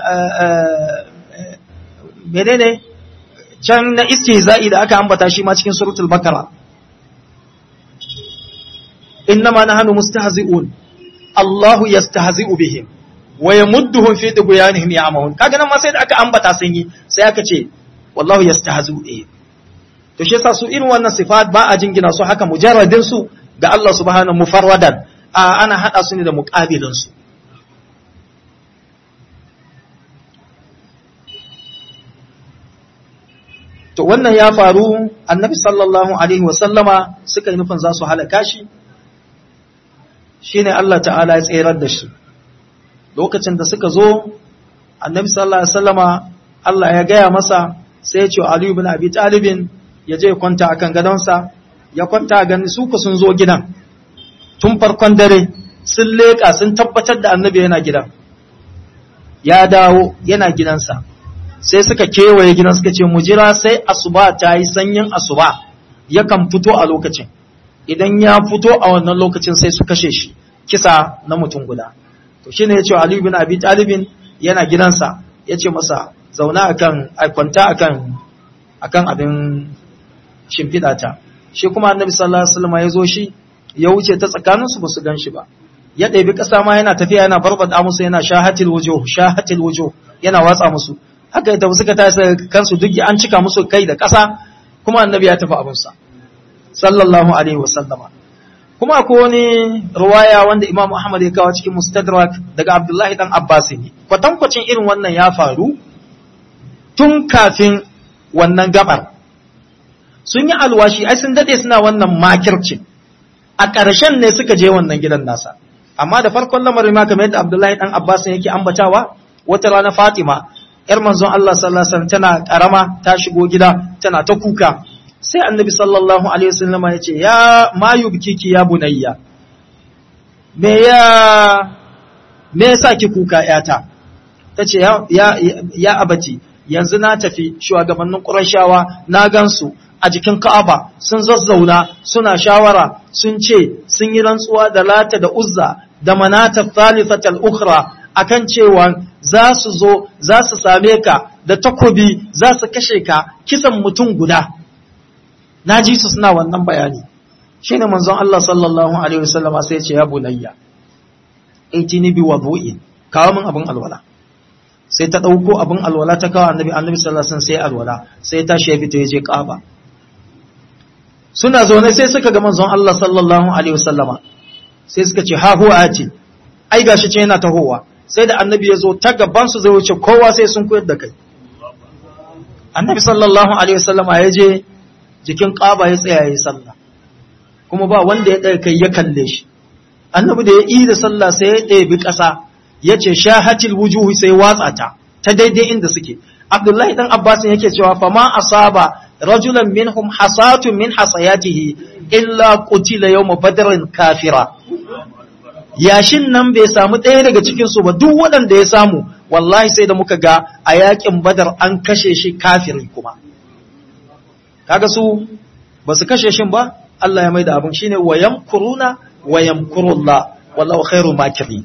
menene can na istihza'i da aka ambata shi ma cikin suratul bakara innama nahnu mustahzi'un Allahu yastahzi'u bihim wa yamudduhum fi tughyanihim ya'mahun kaga nan ma sai da aka ambata sun yi sai aka ce wallahu yastahzi'u bihim to shi yasa su irin wannan sifat ba a jingina su haka mujarradin su ga Allah subhanahu mufarradan a ana hada su ne da muqabilin su to wannan ya faru annabi sallallahu alaihi wasallama suka yi nufin za su halaka shi shine Allah ta'ala ya tserar da shi lokacin da suka zo annabi sallallahu alaihi wasallama Allah ya gaya masa sai ya ce Ali ibn Abi Talibin ya je kwanta akan gadonsa ya kwanta gani su ku sun zo gidan tun farkon dare sun leka sun tabbatar da annabi yana gidan ya dawo yana gidansa sai suka kewaye gidan suka ce mu jira sai asuba ta yi sanyin asuba yakan fito a lokacin idan ya fito a wannan lokacin sai su kashe shi kisa na mutum guda to shine yace Ali bin Abi Talibin yana gidansa yace masa zauna akan kwanta akan akan abin shimfiɗa ta shi kuma Annabi sallallahu alaihi wasallam ya zo shi ya wuce ta tsakaninsu ba su gan shi ba ya ɗebi ƙasa ma yana tafiya yana barbada musu yana shahatil wujuh shahatil wujuh yana watsa musu haka ita suka tashi kansu duk an cika musu kai da ƙasa kuma annabi ya tafi abinsa sallallahu alaihi wasallama kuma akwai wani ruwaya wanda Imam Ahmad ya kawo cikin Mustadrak daga Abdullahi dan Abbas ne kwatankwacin irin wannan ya faru tun kafin wannan gabar sun yi alwashi ai sun dade suna wannan makirci a ƙarshen ne suka je wannan gidan nasa amma da farkon lamarin ma kamar yadda Abdullahi dan Abbas yake ambatawa wata rana Fatima ‘yar manzon Allah sallallahu Alaihi wasallam tana ƙarama ta shigo gida tana ta kuka sai annabi sallallahu Alaihi wasallam ya ce ya mayu bikiki ya bunayya me ya me yasa ki kuka yata tace ya ya, ya abaci yanzu na tafi shugabannin Qurayshawa na gansu a jikin Ka'aba sun zazzauna suna shawara sun ce sun yi rantsuwa da Lata da Uzza da Manata Thalithatal Ukhra akan cewa za su zo za su same ka da takobi za su kashe ka kisan mutum guda na ji su suna wannan bayani shine manzon Allah sallallahu alaihi wasallam sai ya ce ya bunayya aitini bi wudu'in kawo min abin alwala sai ta dauko abin alwala ta kawo annabi annabi sallallahu alaihi wasallam sai alwala sai ta shi fita yaje Kaaba suna zaune sai suka ga manzon Allah sallallahu alaihi wasallama sai suka ce ha huwa ati ai gashi ce yana tahowa sai da annabi ya zo ta gaban su zai wuce kowa sai sun koyar da kai annabi sallallahu alaihi wasallama ya je jikin Kaaba ya tsaya yayin sallah kuma ba wanda ya ɗaya kai ya kalle shi annabi da ya yi da sallah sai ya ɗebi ƙasa ya ce shahatil wujuhi sai watsa ta ta daidai inda suke abdullahi dan abbas yake cewa fa ma asaba rajulan minhum hasatun min hasayatihi illa qutila yawm badrin kafira yashin nan bai samu ɗaya daga cikin su ba duk waɗanda ya samu wallahi sai da muka ga a yakin badar an kashe shi kafiri kuma kaga su ba su kashe shin ba Allah ya maida abin shine wa yamkuruna wa yamkurullah wallahu khairu makirin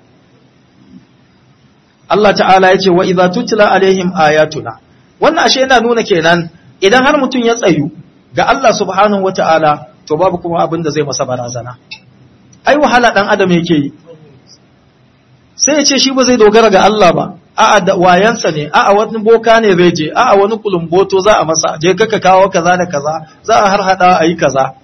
Allah ta'ala yace wa idza tutla alaihim ayatuna wannan ashe yana nuna kenan idan har mutum ya tsayu ga Allah subhanahu wata'ala to babu kuma abin da zai masa barazana ai wahala dan adam yake yi sai ya ce shi ba zai dogara ga Allah ba a'a da wayansa ne a'a wani boka ne zai je a'a wani kulumboto za a masa je kaka kawo kaza da kaza za a har hada ayi kaza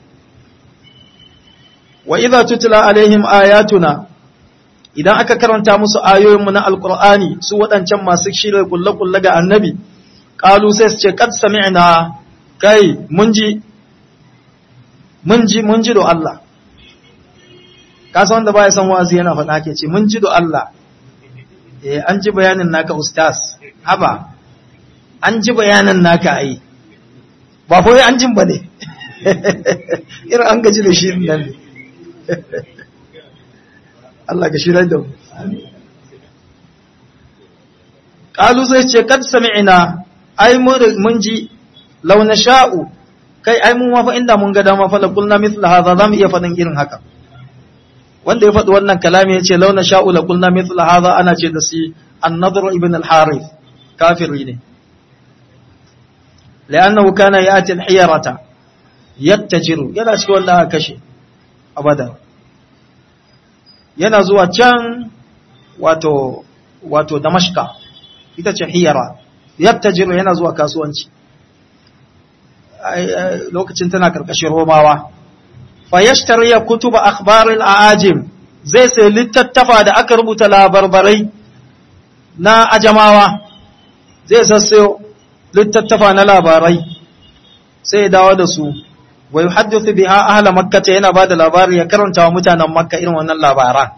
wa idza tutla alaihim ayatuna idan aka karanta musu ayoyinmu na alqur'ani su wadancan masu shirye kullu kullu ga annabi qalu sai su ce kad sami'na kai mun ji mun ji mun ji do Allah ka san wanda baya san wa'azi yana faɗa ke ce mun ji do Allah eh an ji bayanin naka ustaz haba an ji bayanin naka ai ba fa an jin bane irin an gaji da shi nan ne Allah ka shirar da mu. Ƙalu sai ce, Kad sami'ina, ai mun ji launa sha'u, kai ai mun wafa inda mun ga dama fala kulna mithla haza za mu iya faɗin irin haka. Wanda ya faɗi wannan kalami ya ce launa sha'u la kulna mithla haza ana ce da si annadru ibn al-harith kafiri ne. La'annahu kana ya'ti al-hiyarata yattajiru yana cikin wanda aka kashe abada. yana zuwa can wato wato damashka ita ce hiyara yattajiru yana zuwa kasuwanci lokacin tana karkashin romawa fa yashtari kutuba akhbaril aajim zai sai littattafa da aka rubuta labarbarai na ajamawa zai sassayo littattafa na labarai sai ya dawo da su wa yuhaddithu biha ahla makkah yana bada labari ya karanta wa mutanen makka irin wannan labaran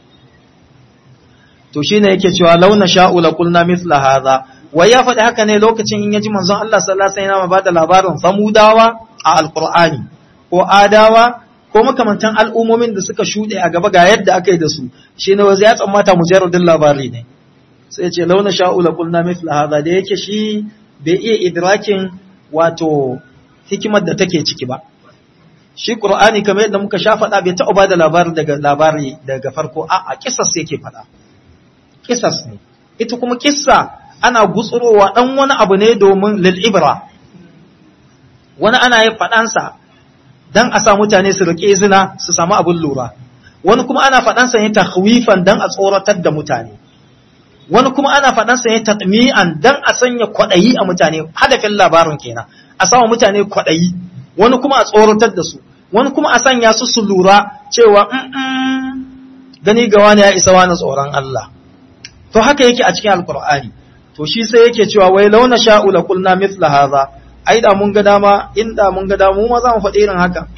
to shine yake cewa launa sha'u la qulna mithla hadha wai ya faɗi haka ne lokacin in yaji manzon Allah sallallahu alaihi wasallam bada labarin samudawa a alqur'ani ko adawa ko makamantan al'ummomin da suka shuɗe a gaba ga yadda aka yi da su shine wai ya tsammata mujarradin labari ne sai ya ce launa sha'u la qulna mithla hadha da yake shi bai iya idrakin wato hikimar da take ciki ba shi qur'ani kamar yadda muka sha faɗa bai taɓa bada labari daga labari daga farko a a kissas yake faɗa kissas ne ita kuma kissa ana gutsurowa dan wani abu ne domin lil ibra wani ana yin faɗansa dan a sa mutane su rike zina su samu abin lura wani kuma ana faɗansa ne tahwifan dan a tsoratar da mutane wani kuma ana faɗansa ne tatmi'an dan a sanya kwaɗayi a mutane hadafin labarin kenan a sama mutane kwaɗayi wani kuma a tsoratar da su wani kuma a sanya su su lura cewa gani ga wani ya isa wani tsoron Allah to haka yake a cikin alkur'ani to shi sai yake cewa wai launa sha'u la kulna mithla hadha ai da mun ga dama in da mun ga dama mu ma za mu faɗi irin haka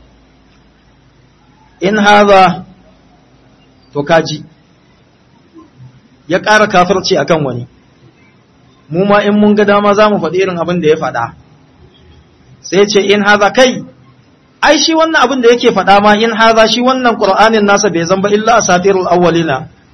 in hadha to kaji ya ƙara kafirci akan wani mu ma in mun ga dama za mu faɗi irin abin da ya faɗa sai ce in haza kai ai shi wannan abin da yake faɗa ma in haza shi wannan qur'anin nasa bai zamba illa asatirul awwalina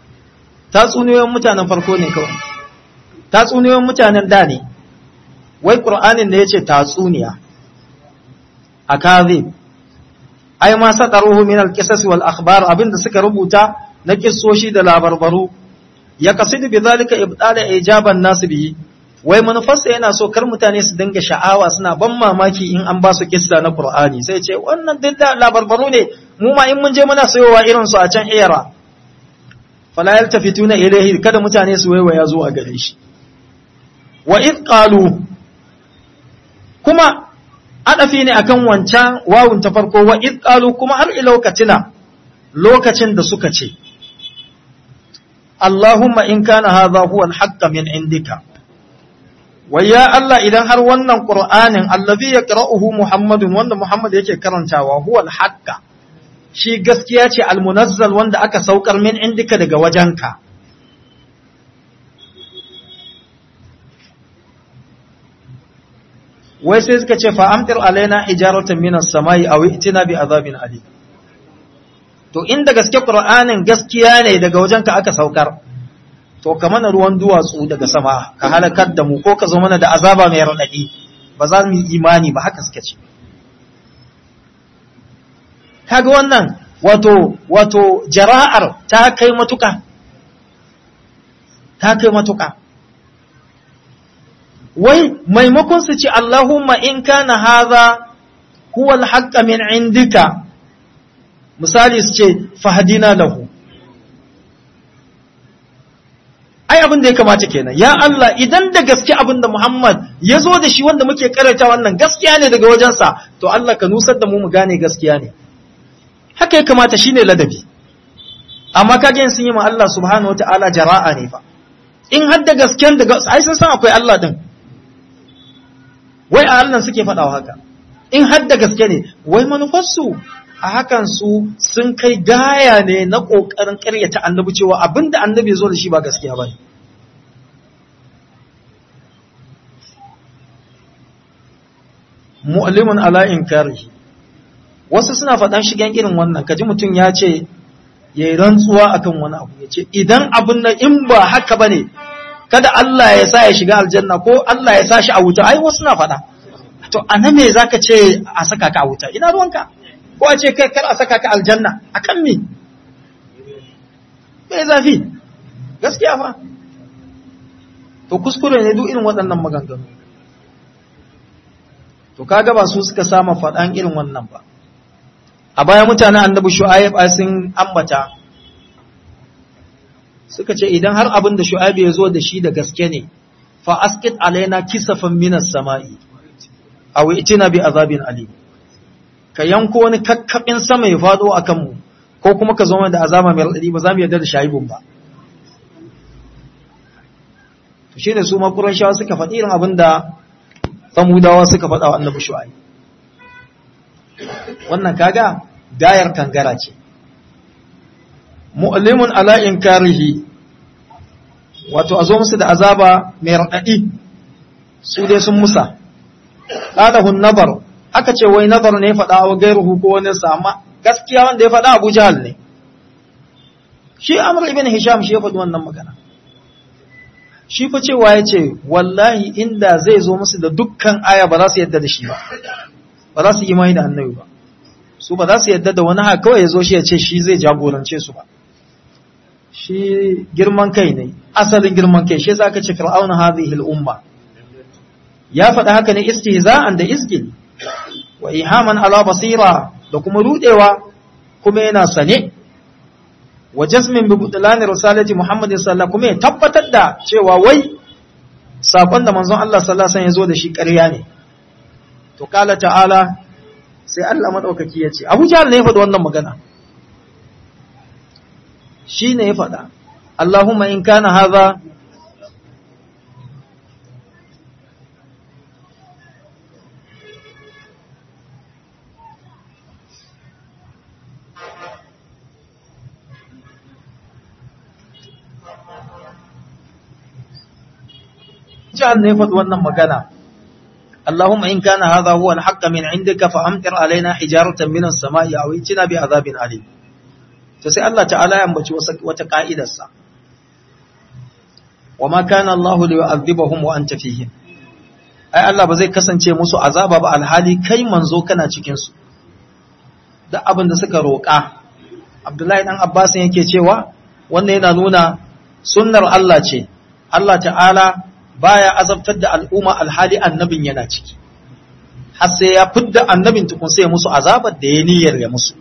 tatsuniyoyin mutanen farko ne kawai tatsuniyoyin mutanen da ne wai qur'anin da yace tatsuniya akazib ai ma sadaruhu min al-qisas wal akhbar abinda suka rubuta na kissoshi da labarbaru ya kasidu bi zalika ibdala ijaban nas bihi wai manufarsa yana so kar mutane su dinga sha'awa suna ban mamaki in an ba su kissa na qur'ani sai ce wannan duk da labarbaru ne mu ma in mun je muna sayowa irin su a can iyara fala yaltafituna ilayhi kada mutane su waiwaya zuwa gare shi wa id qalu kuma adafi ne akan wancan wawun ta farko wa id qalu kuma har ila katina lokacin da suka ce Allahumma in kana hadha huwa al-haqq min indika wa ya Allah idan har wannan Qur'anin allazi yaqra'uhu Muhammadun wanda Muhammad yake karantawa huwa al-haqq shi gaskiya ce al-munazzal wanda aka saukar min indika daga wajenka wai sai suka ce fa'amtir alaina hijaratan minas samai aw itina bi azabin alim to inda gaske qur'anin gaskiya ne daga wajenka aka saukar to ka mana ruwan duwatsu daga sama ka halakar da mu ko ka zo mana da azaba mai radadi ba za mu yi imani ba haka suka ce kaga wannan wato wato jara'ar ta kai matuka ta kai matuka wai maimakon su ce Allahumma in kana haza huwa al min indika misali su ce fahadina lahu ai abin da ya kamata kenan ya Allah idan da gaske abin da Muhammad ya zo da shi wanda muke karanta wannan gaskiya ne daga wajensa to Allah ka nusar da mu mu gane gaskiya ne haka ya kamata shine ladabi amma kaje sun yi ma Allah subhanahu wataala jara'a ne fa in har da gasken da ai sun san akwai Allah din wai a Allah suke faɗawa haka in har da gaske ne wai manufarsu a hakan su sun kai gaya ne na ƙoƙarin ƙaryata annabi cewa abinda annabi zo da shi ba gaskiya ba ne mu'allimun ala inkarihi wasu suna faɗan shigen irin wannan kaji mutum ya ce ya yi rantsuwa akan wani abu ya ce idan abin nan in ba haka ba ne kada Allah ya sa ya shiga aljanna ko Allah ya sa shi a wuta ai wasu na faɗa to a nan me zaka ce a saka ka a wuta ina ruwanka ko a ce kai kar a saka ka aljanna akan me me zafi gaskiya fa to kuskure ne duk irin waɗannan maganganu to kaga ba su suka sama faɗan irin wannan ba a baya mutanen annabi shu'aib sun ambata suka ce idan har abin da shu'aib ya zo da shi da gaske ne fa askit alaina kisafan minas sama'i aw itina bi azabin alim ka yanko wani kakkabin sama ya fado akan mu ko kuma ka zo mana da azaba mai radadi ba za mu yarda da shaibun ba to shine su ma qurayshawa suka faɗi irin abin da samudawa suka faɗa wa annabi shu'aib wannan kaga dayar kangara ce mu'limun ala inkarihi wato a zo musu da azaba mai raɗaɗi su dai sun musa ƙadahun nabar aka ce wai nabar ne faɗa wa gairuhu ko wani amma gaskiya wanda ya faɗa abu jahal ne shi amr ibn hisham shi ya faɗi wannan magana shi fa cewa ya ce wallahi inda zai zo musu da dukkan aya ba za su yadda da shi ba ba za su imani da annabi ba su ba za su yadda da wani haka kawai ya zo shi ya ce shi zai jagorance su ba shi girman kai ne asalin girman kai shi zaka ce fir'auna hadhihi al-umma ya faɗa haka ne istihza'an da izgil wa ihaman ala basira da kuma rudewa kuma yana sane wa jazmin bi budlani risalati muhammadin sallallahu kuma ya tabbatar da cewa wai sakon da manzon Allah sallallahu alaihi wasallam ya zo da shi ƙarya ne to kala ta'ala sai Allah madaukaki ya ce Abu Jahl ne ya faɗi wannan magana shi ne ya faɗa Allahumma in kana haza jihar ne faɗi wannan magana Allahumma in kana haza huwa al-haqqa min indika fa amtir alaina hijaratan min as-sama'i aw itina bi azabin alim to sai Allah ta'ala ya ambaci wata ka'idarsa wa ma kana Allahu li yu'adhibahum wa anta fihim ai Allah ba zai kasance musu azaba ba alhali kai manzo kana cikin su duk abin da suka roƙa Abdullahi dan Abbas yake cewa wannan yana nuna sunnar Allah ce Allah ta'ala baya azabtar da al'umma alhali annabin yana ciki har sai ya fidda annabin tukun sai ya musu azabar da ya niyyar ya musu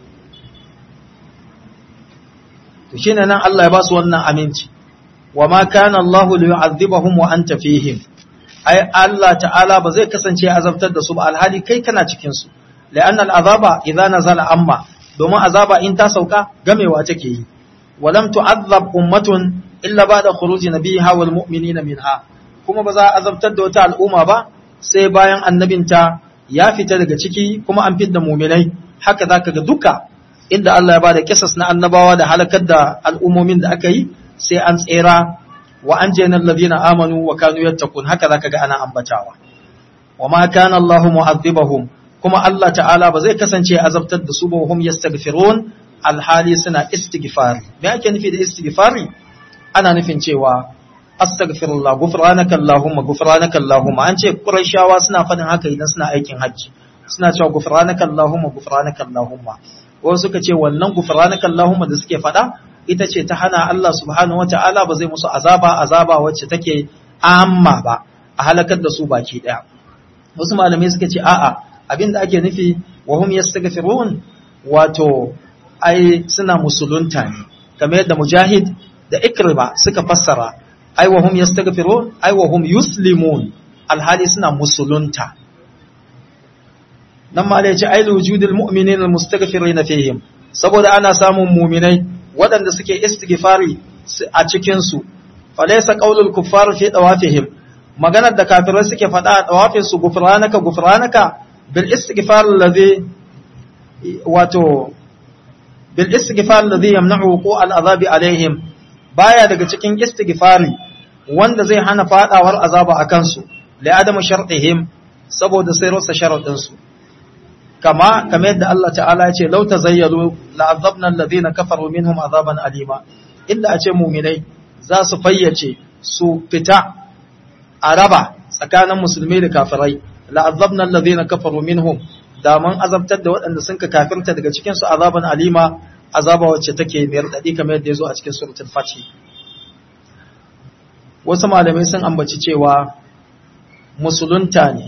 to shine nan Allah ya ba su wannan aminci wa ma kana Allah li yu'adhibahum wa anta fihim ai Allah ta'ala ba zai kasance azabtar da su ba alhali kai kana cikin su la'anna al'azaba idza nazala amma domin azaba in ta sauka gamewa take yi walam tu'adhab ummatun illa ba'da khuruji nabiha wal mu'minina minha kuma ba za a azabtar da wata al'umma ba sai bayan annabinta ya fita daga ciki kuma an fidda mu'minai haka zaka ga duka inda Allah ya bada kisas na annabawa da halakar da al'ummomin da aka yi sai an tsera wa an jena alladhina amanu wa kanu yattaqun haka zaka ga ana ambatawa wa ma kana Allahu mu'adhibahum kuma Allah ta'ala ba zai kasance azabtar da su ba hum yastaghfirun alhali suna istighfari me ake nufi da istighfari ana nufin cewa astaghfirullah ghufranaka allahumma ghufranaka allahumma an ce qurayshawa suna fadin haka idan suna aikin hajji suna cewa ghufranaka allahumma ghufranaka allahumma wasu suka ce wannan ghufranaka allahumma da suke fada ita ce ta hana Allah subhanahu wata'ala ba zai musu azaba azaba wacce take amma ba a halakar da su baki daya wasu malamai suka ce a'a abinda ake nufi wa hum yastaghfirun wato ai suna musulunta ne kamar yadda mujahid da ikrima suka fassara ai wa hum yastaghfirun ai wa hum yuslimun alhali suna musulunta nan ma yace ai wujudul mu'minin almustaghfirin fihim saboda ana samun mu'minai waɗanda suke istighfari a cikin su falaysa qaulul kuffar fi dawafihim maganar da kafirai suke faɗa a dawafin su gufranaka gufranaka bil istighfar alladhi wato bil istighfar alladhi yamna'u wuqu' al-azabi alaihim baya daga cikin istighfari wanda zai hana fadawar azaba akan su li adamu shartihim saboda sai rasa sharadin su kama kamar yadda Allah ta'ala ya ce law tazayyalu la'azabna alladhina kafaru minhum azaban alima inda a ce mu'minai za su fayyace su fita a raba tsakanin musulmi da kafirai la'azabna alladhina kafaru minhum da mun azabtar da waɗanda sun ka kafirta daga cikin su azaban alima azaba wacce take mai radadi kamar yadda yazo a cikin suratul fatih wasu malamai sun ambaci cewa musulunta ne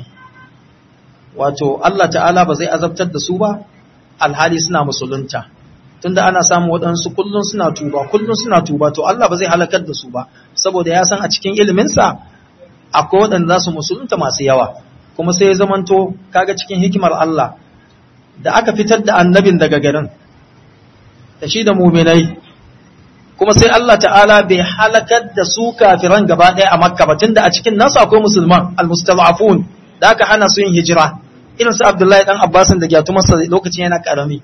wato Allah ta'ala ba zai azabtar da su ba alhali suna musulunta tunda ana samun waɗansu kullun suna tuba kullun suna tuba to Allah ba zai halakar da su ba saboda ya san a cikin iliminsa akwai waɗanda za su musulunta masu yawa kuma sai ya zamanto kaga cikin hikimar Allah da aka fitar da annabin daga garin da shi da muminai kuma sai Allah ta'ala bai halakar da su kafiran gaba ɗaya a makka ba tunda a cikin nasu akwai musulman almustad'afun da aka hana su yin hijira irin su Abdullahi dan Abbasin da gyatumarsa lokacin yana karami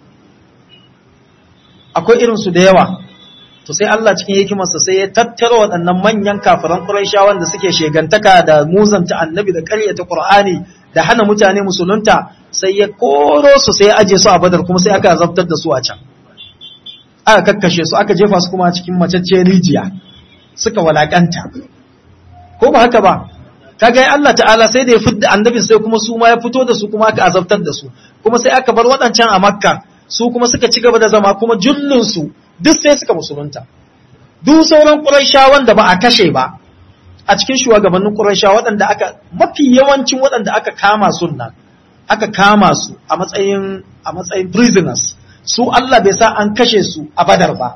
akwai irin su da yawa to sai Allah cikin hikimarsa sai ya tattara waɗannan manyan kafiran Qurayshawan da suke shegantaka da muzanta annabi da ƙaryata Qur'ani da hana mutane musulunta sai ya koro su sai ya aje su a Badar kuma sai aka zabtar da su a can aka kakkashe su aka jefa su kuma cikin macacciyar rijiya suka walakanta ko ba haka ba kaga Allah ta'ala sai da ya fidda annabin sai kuma su ma ya fito da su kuma aka azabtar da su kuma sai aka bar waɗancan a Makka su kuma suka ci gaba da zama kuma jullun su duk sai suka musulunta duk sauran Qurayshawan da ba a kashe ba a cikin shugabannin Qurayshawa waɗanda aka mafi yawancin waɗanda aka kama sunna aka kama su a matsayin a matsayin prisoners su Allah bai sa an kashe su a Badar ba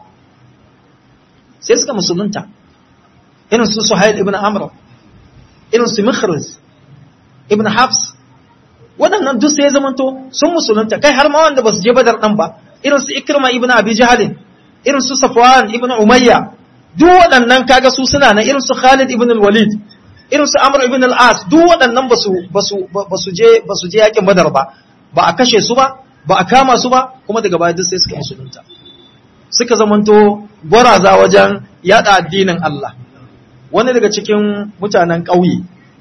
sai suka musulunta irin su Suhail ibn Amr irin su Mikhris ibn Hafs waɗannan duk sai zamanto sun musulunta kai har ma wanda ba su je Badar ɗan ba irin su Ikrima ibn Abi Jahl irin su Safwan ibn Umayya duk waɗannan kaga su suna na irin su Khalid ibn al-Walid irin su Amr ibn al-As duk waɗannan ba su ba su ba su je ba su je yakin Badar ba ba a kashe su ba ba a kama su ba kuma daga baya duk sai suka musulunta suka zamanto gwaraza wajen yada addinin Allah wani daga cikin mutanen ƙauye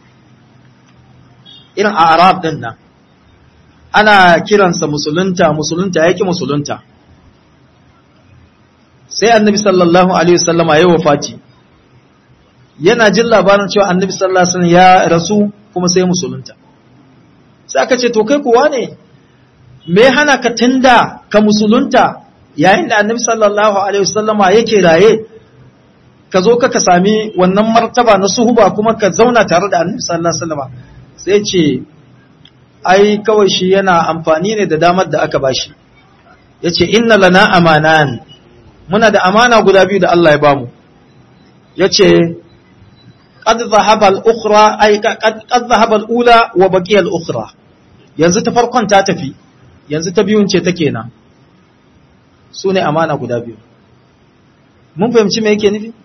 irin a Arab din nan ana kiransa musulunta musulunta yake musulunta sai annabi sallallahu alaihi wasallama ya wafati yana jin labarin cewa annabi sallallahu alaihi wasallam ya rasu kuma sai musulunta sai aka ce to kai kuwa ne me hana ka tunda ka musulunta yayin da annabi sallallahu alaihi wasallama yake raye ka zo ka sami wannan martaba na suhuba kuma ka zauna tare da annabi sallallahu alaihi wasallama sai ce ai kawai shi yana amfani ne da damar da aka bashi yace inna lana amanan muna da amana guda biyu da Allah ya bamu yace qad dhahaba al-ukhra ay qad dhahaba al-ula wa baqiya al-ukhra yanzu ta farkon ta tafi yanzu ta biyun ce take nan su ne amana guda biyu mun fahimci me yake nufi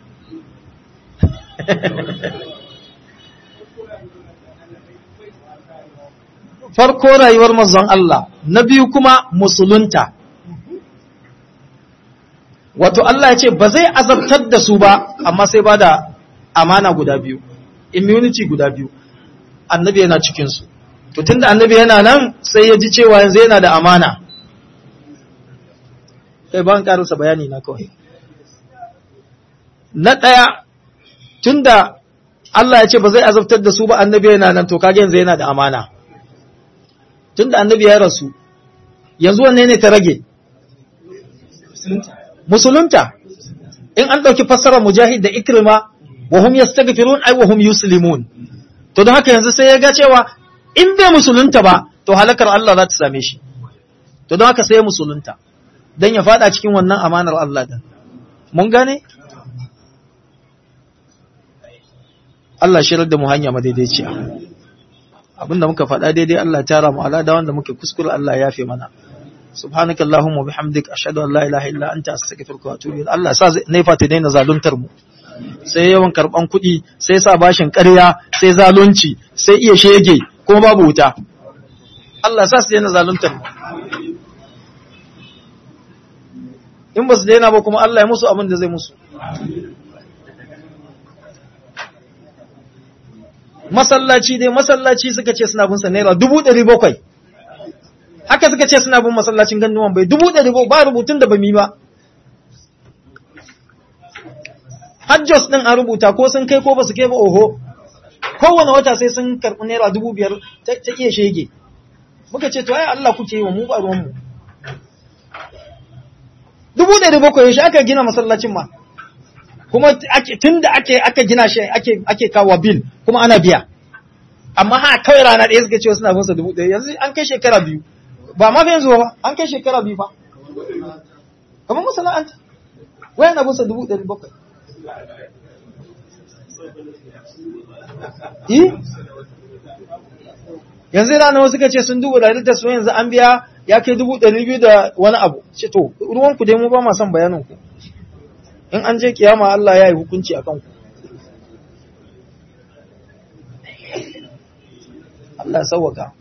farko rayuwar manzon Allah na biyu kuma musulunta wato Allah ya ce ba zai azabtar da su ba amma sai ba da amana guda biyu immunity guda biyu annabi yana cikinsu to tunda annabi yana nan sai ya ji cewa yanzu yana da amana kai ba an karasa bayani na kawai na ɗaya tunda Allah ya ce ba zai azabtar da su ba annabi yana nan to kage yanzu yana da amana tunda annabi ya rasu yanzu wanne ne ta rage musulunta in an ɗauki fassarar mujahid da ikrima wa hum yastaghfirun ay wa hum yuslimun to don haka yanzu sai ya ga cewa in bai musulunta ba to halakar Allah za ta same shi to don haka sai ya musulunta dan ya fada cikin wannan amanar Allah din mun gane Allah shirar da mu hanya madaidaiciya abinda muka faɗa daidai Allah tara mu ala da wanda muke kuskure Allah ya yafe mana subhanaka allahumma bihamdik ashhadu an la ilaha illa anta astaghfiruka wa atubu ilaik Allah sa naifa ta daina zaluntar mu sai yawan karban kuɗi sai sa bashin ƙarya sai zalunci sai iya shege kuma babu wuta Allah sa su daina zaluntar mu in ba su daina ba kuma Allah ya musu abin da zai musu masallaci dai masallaci suka ce suna bin sa naira dubu ɗari bakwai haka suka ce suna bin masallacin ganduwan bai dubu ɗari bakwai ba rubutun da ba mi ba hajjos ɗin an rubuta ko sun kai ko ba su kai ba oho kowane wata sai sun karɓi naira dubu biyar ta iya shege muka ce to ai Allah kuke yi wa mu ba ruwanmu dubu ɗari bakwai yaushe aka gina masallacin ma kuma tun da ake aka gina shi ake ake kawo bil kuma ana biya amma ha kawai rana ɗaya suka ce suna bin sa dubu ɗaya yanzu an kai shekara biyu ba ma fa yanzu ba an kai shekara biyu fa kamar masana'anta wayan na bin sa dubu ɗari bakwai Eh? yanzu rana wasu suka ce sun dubu da ta su yanzu an biya ya kai dubu ɗari biyu da wani abu ce to ruwanku dai mu ba ma son bayanin ku in an je kiyama Allah ya yi hukunci a kanku Allah sauwaka